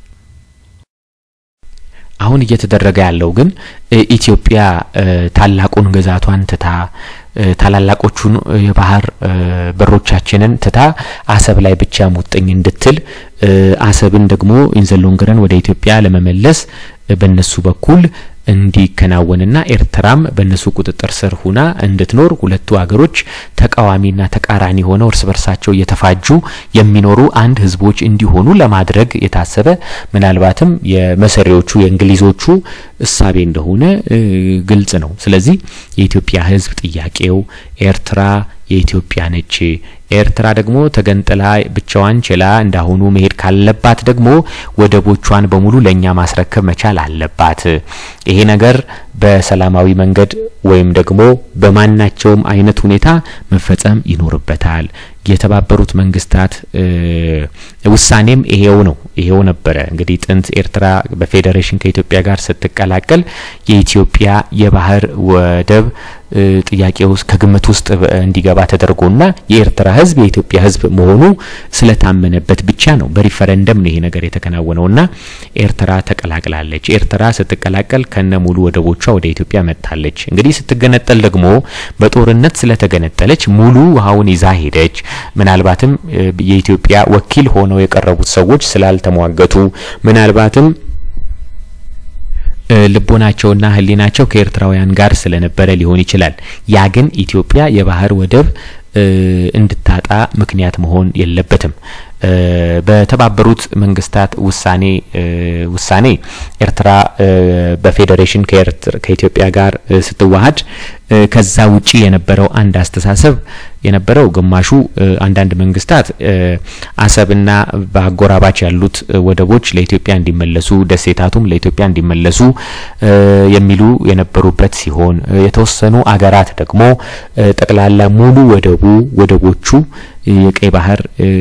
አሁን እየተደረገ ያለው ግን ኢትዮጵያ ታላቁን ግዛቷን ትታ ታላላቆቹን የባህር በሮቻችንን ትታ አሰብ ላይ ብቻ ሙጥኝ እንድትል አሰብን ደግሞ ኢንዘሎንግረን ወደ ኢትዮጵያ ለመመለስ በነሱ በኩል እንዲከናወንና ኤርትራም በእነሱ ቁጥጥር ስር ሁና እንድትኖር ሁለቱ ሀገሮች ተቃዋሚና ተቃራኒ ሆነው እርስ በርሳቸው እየተፋጁ የሚኖሩ አንድ ህዝቦች እንዲሆኑ ለማድረግ የታሰበ ምናልባትም የመሰሪዎቹ የእንግሊዞቹ እሳቤ እንደሆነ ግልጽ ነው። ስለዚህ የኢትዮጵያ ህዝብ ጥያቄው ኤርትራ የኢትዮጵያ ነች። ኤርትራ ደግሞ ተገንጥላ ብቻዋን ችላ እንዳሁኑ መሄድ ካለባት ደግሞ ወደቦቿን በሙሉ ለእኛ ማስረከብ መቻል አለባት። ይሄ ነገር በሰላማዊ መንገድ ወይም ደግሞ በማናቸውም አይነት ሁኔታ መፈጸም ይኖርበታል። የተባበሩት መንግስታት ውሳኔም ይሄው ነው ይሄው ነበረ። እንግዲህ ጥንት ኤርትራ በፌዴሬሽን ከኢትዮጵያ ጋር ስትቀላቀል የኢትዮጵያ የባህር ወደብ ጥያቄ ውስጥ ከግምት ውስጥ እንዲገባ ተደርጎና የኤርትራ ሕዝብ የኢትዮጵያ ሕዝብ መሆኑ ስለታመነበት ብቻ ነው። በሪፈረንደም ነው ይሄ ነገር የተከናወነውና ኤርትራ ተቀላቅላለች። ኤርትራ ስትቀላቀል ከነ ሙሉ ወደቦቿ ወደ ኢትዮጵያ መጥታለች። እንግዲህ ስትገነጠል ደግሞ በጦርነት ስለተገነጠለች ሙሉ ውሃውን ይዛ ሄደች። ምናልባትም የኢትዮጵያ ወኪል ሆነው የቀረቡት ሰዎች ስላልተሟገቱ ምናልባትም ልቦናቸውና ሕሊናቸው ከኤርትራውያን ጋር ስለነበረ ሊሆን ይችላል። ያ ግን ኢትዮጵያ የባህር ወደብ እንድታጣ ምክንያት መሆን የለበትም። በተባበሩት መንግስታት ውሳኔ ውሳኔ ኤርትራ በፌዴሬሽን ከኢትዮጵያ ጋር ስትዋሃድ ከዛ ውጪ የነበረው አንድ አስተሳሰብ የነበረው ግማሹ አንዳንድ መንግስታት አሰብና በአጎራባች ያሉት ወደቦች ለኢትዮጵያ እንዲመለሱ፣ ደሴታቱም ለኢትዮጵያ እንዲመለሱ የሚሉ የነበሩበት ሲሆን የተወሰኑ አገራት ደግሞ ጠቅላላ ሙሉ ወደቡ ወደቦቹ የቀይ ባህር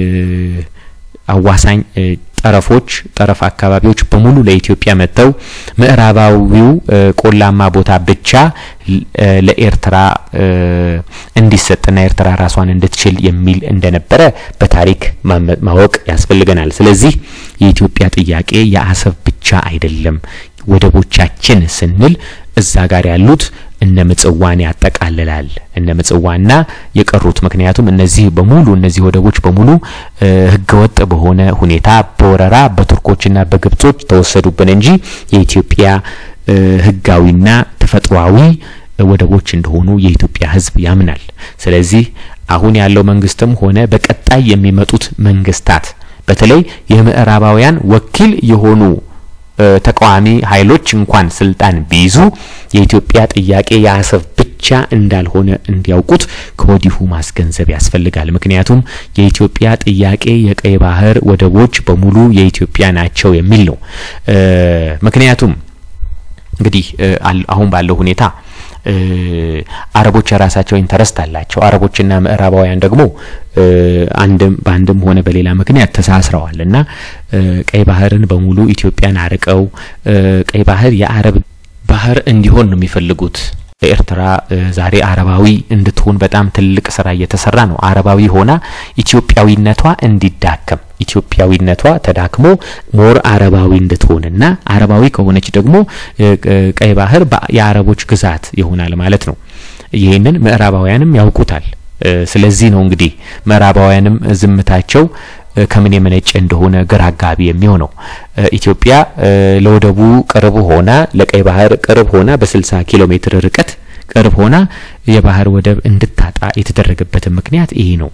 አዋሳኝ ጠረፎች ጠረፍ አካባቢዎች በሙሉ ለኢትዮጵያ መጥተው ምዕራባዊው ቆላማ ቦታ ብቻ ለኤርትራ እንዲሰጥና ኤርትራ ራሷን እንድትችል የሚል እንደነበረ በታሪክ ማወቅ ያስፈልገናል። ስለዚህ የኢትዮጵያ ጥያቄ የአሰብ ብቻ አይደለም። ወደቦቻችን ስንል እዛ ጋር ያሉት እነ ምጽዋን ያጠቃልላል። እነ ምጽዋና የቀሩት ምክንያቱም እነዚህ በሙሉ እነዚህ ወደቦች በሙሉ ህገወጥ በሆነ ሁኔታ በወረራ በቱርኮችና በግብጾች ተወሰዱብን እንጂ የኢትዮጵያ ህጋዊና ተፈጥሯዊ ወደቦች እንደሆኑ የኢትዮጵያ ህዝብ ያምናል። ስለዚህ አሁን ያለው መንግስትም ሆነ በቀጣይ የሚመጡት መንግስታት በተለይ የምዕራባውያን ወኪል የሆኑ ተቃዋሚ ኃይሎች እንኳን ስልጣን ቢይዙ የኢትዮጵያ ጥያቄ የአሰብ ብቻ እንዳልሆነ እንዲያውቁት ከወዲሁ ማስገንዘብ ያስፈልጋል። ምክንያቱም የኢትዮጵያ ጥያቄ የቀይ ባህር ወደቦች በሙሉ የኢትዮጵያ ናቸው የሚል ነው። ምክንያቱም እንግዲህ አሁን ባለው ሁኔታ አረቦች የራሳቸው ኢንተረስት አላቸው። አረቦችና ምዕራባውያን ደግሞ አንድም በአንድም ሆነ በሌላ ምክንያት ተሳስረዋል እና ቀይ ባህርን በሙሉ ኢትዮጵያን አርቀው ቀይ ባህር የአረብ ባህር እንዲሆን ነው የሚፈልጉት። ኤርትራ ዛሬ አረባዊ እንድትሆን በጣም ትልቅ ስራ እየተሰራ ነው። አረባዊ ሆና ኢትዮጵያዊነቷ እንዲዳከም ኢትዮጵያዊነቷ ተዳክሞ ሞር አረባዊ እንድትሆንና አረባዊ ከሆነች ደግሞ ቀይ ባህር የአረቦች ግዛት ይሆናል ማለት ነው። ይህንን ምዕራባውያንም ያውቁታል። ስለዚህ ነው እንግዲህ ምዕራባውያንም ዝምታቸው ከምን የመነጨ እንደሆነ ግራ አጋቢ የሚሆነው ኢትዮጵያ ለወደቡ ቅርብ ሆና ለቀይ ባህር ቅርብ ሆና በ60 ኪሎ ሜትር ርቀት ቅርብ ሆና የባህር ወደብ እንድታጣ የተደረገበትን ምክንያት ይሄ ነው።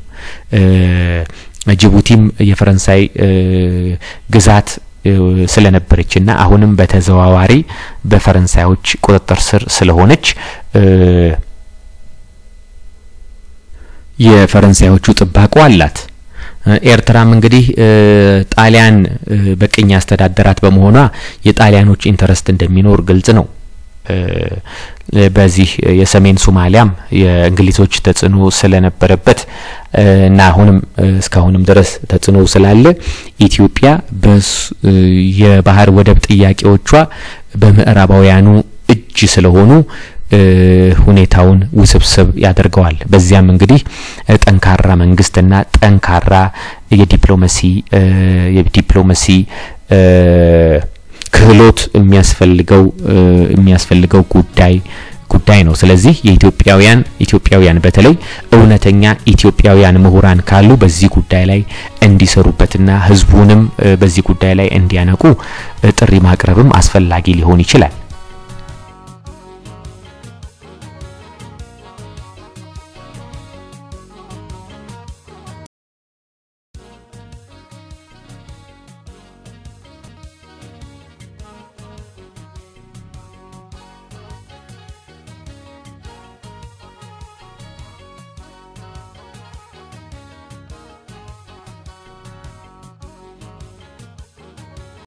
ጅቡቲም የፈረንሳይ ግዛት ስለነበረችና አሁንም በተዘዋዋሪ በፈረንሳዮች ቁጥጥር ስር ስለሆነች የፈረንሳዮቹ ጥባቆ አላት። ኤርትራም እንግዲህ ጣሊያን በቅኝ አስተዳደራት በመሆኗ የጣሊያኖች ኢንተረስት እንደሚኖር ግልጽ ነው። በዚህ የሰሜን ሶማሊያም የእንግሊዞች ተጽዕኖ ስለነበረበት እና አሁንም እስካሁንም ድረስ ተጽዕኖ ስላለ ኢትዮጵያ የባህር ወደብ ጥያቄዎቿ በምዕራባውያኑ እጅ ስለሆኑ ሁኔታውን ውስብስብ ያደርገዋል። በዚያም እንግዲህ ጠንካራ መንግስትና ጠንካራ የዲፕሎማሲ የዲፕሎማሲ ክህሎት የሚያስፈልገው የሚያስፈልገው ጉዳይ ጉዳይ ነው። ስለዚህ የኢትዮጵያውያን ኢትዮጵያውያን በተለይ እውነተኛ ኢትዮጵያውያን ምሁራን ካሉ በዚህ ጉዳይ ላይ እንዲሰሩበትና ህዝቡንም በዚህ ጉዳይ ላይ እንዲያነቁ ጥሪ ማቅረብም አስፈላጊ ሊሆን ይችላል።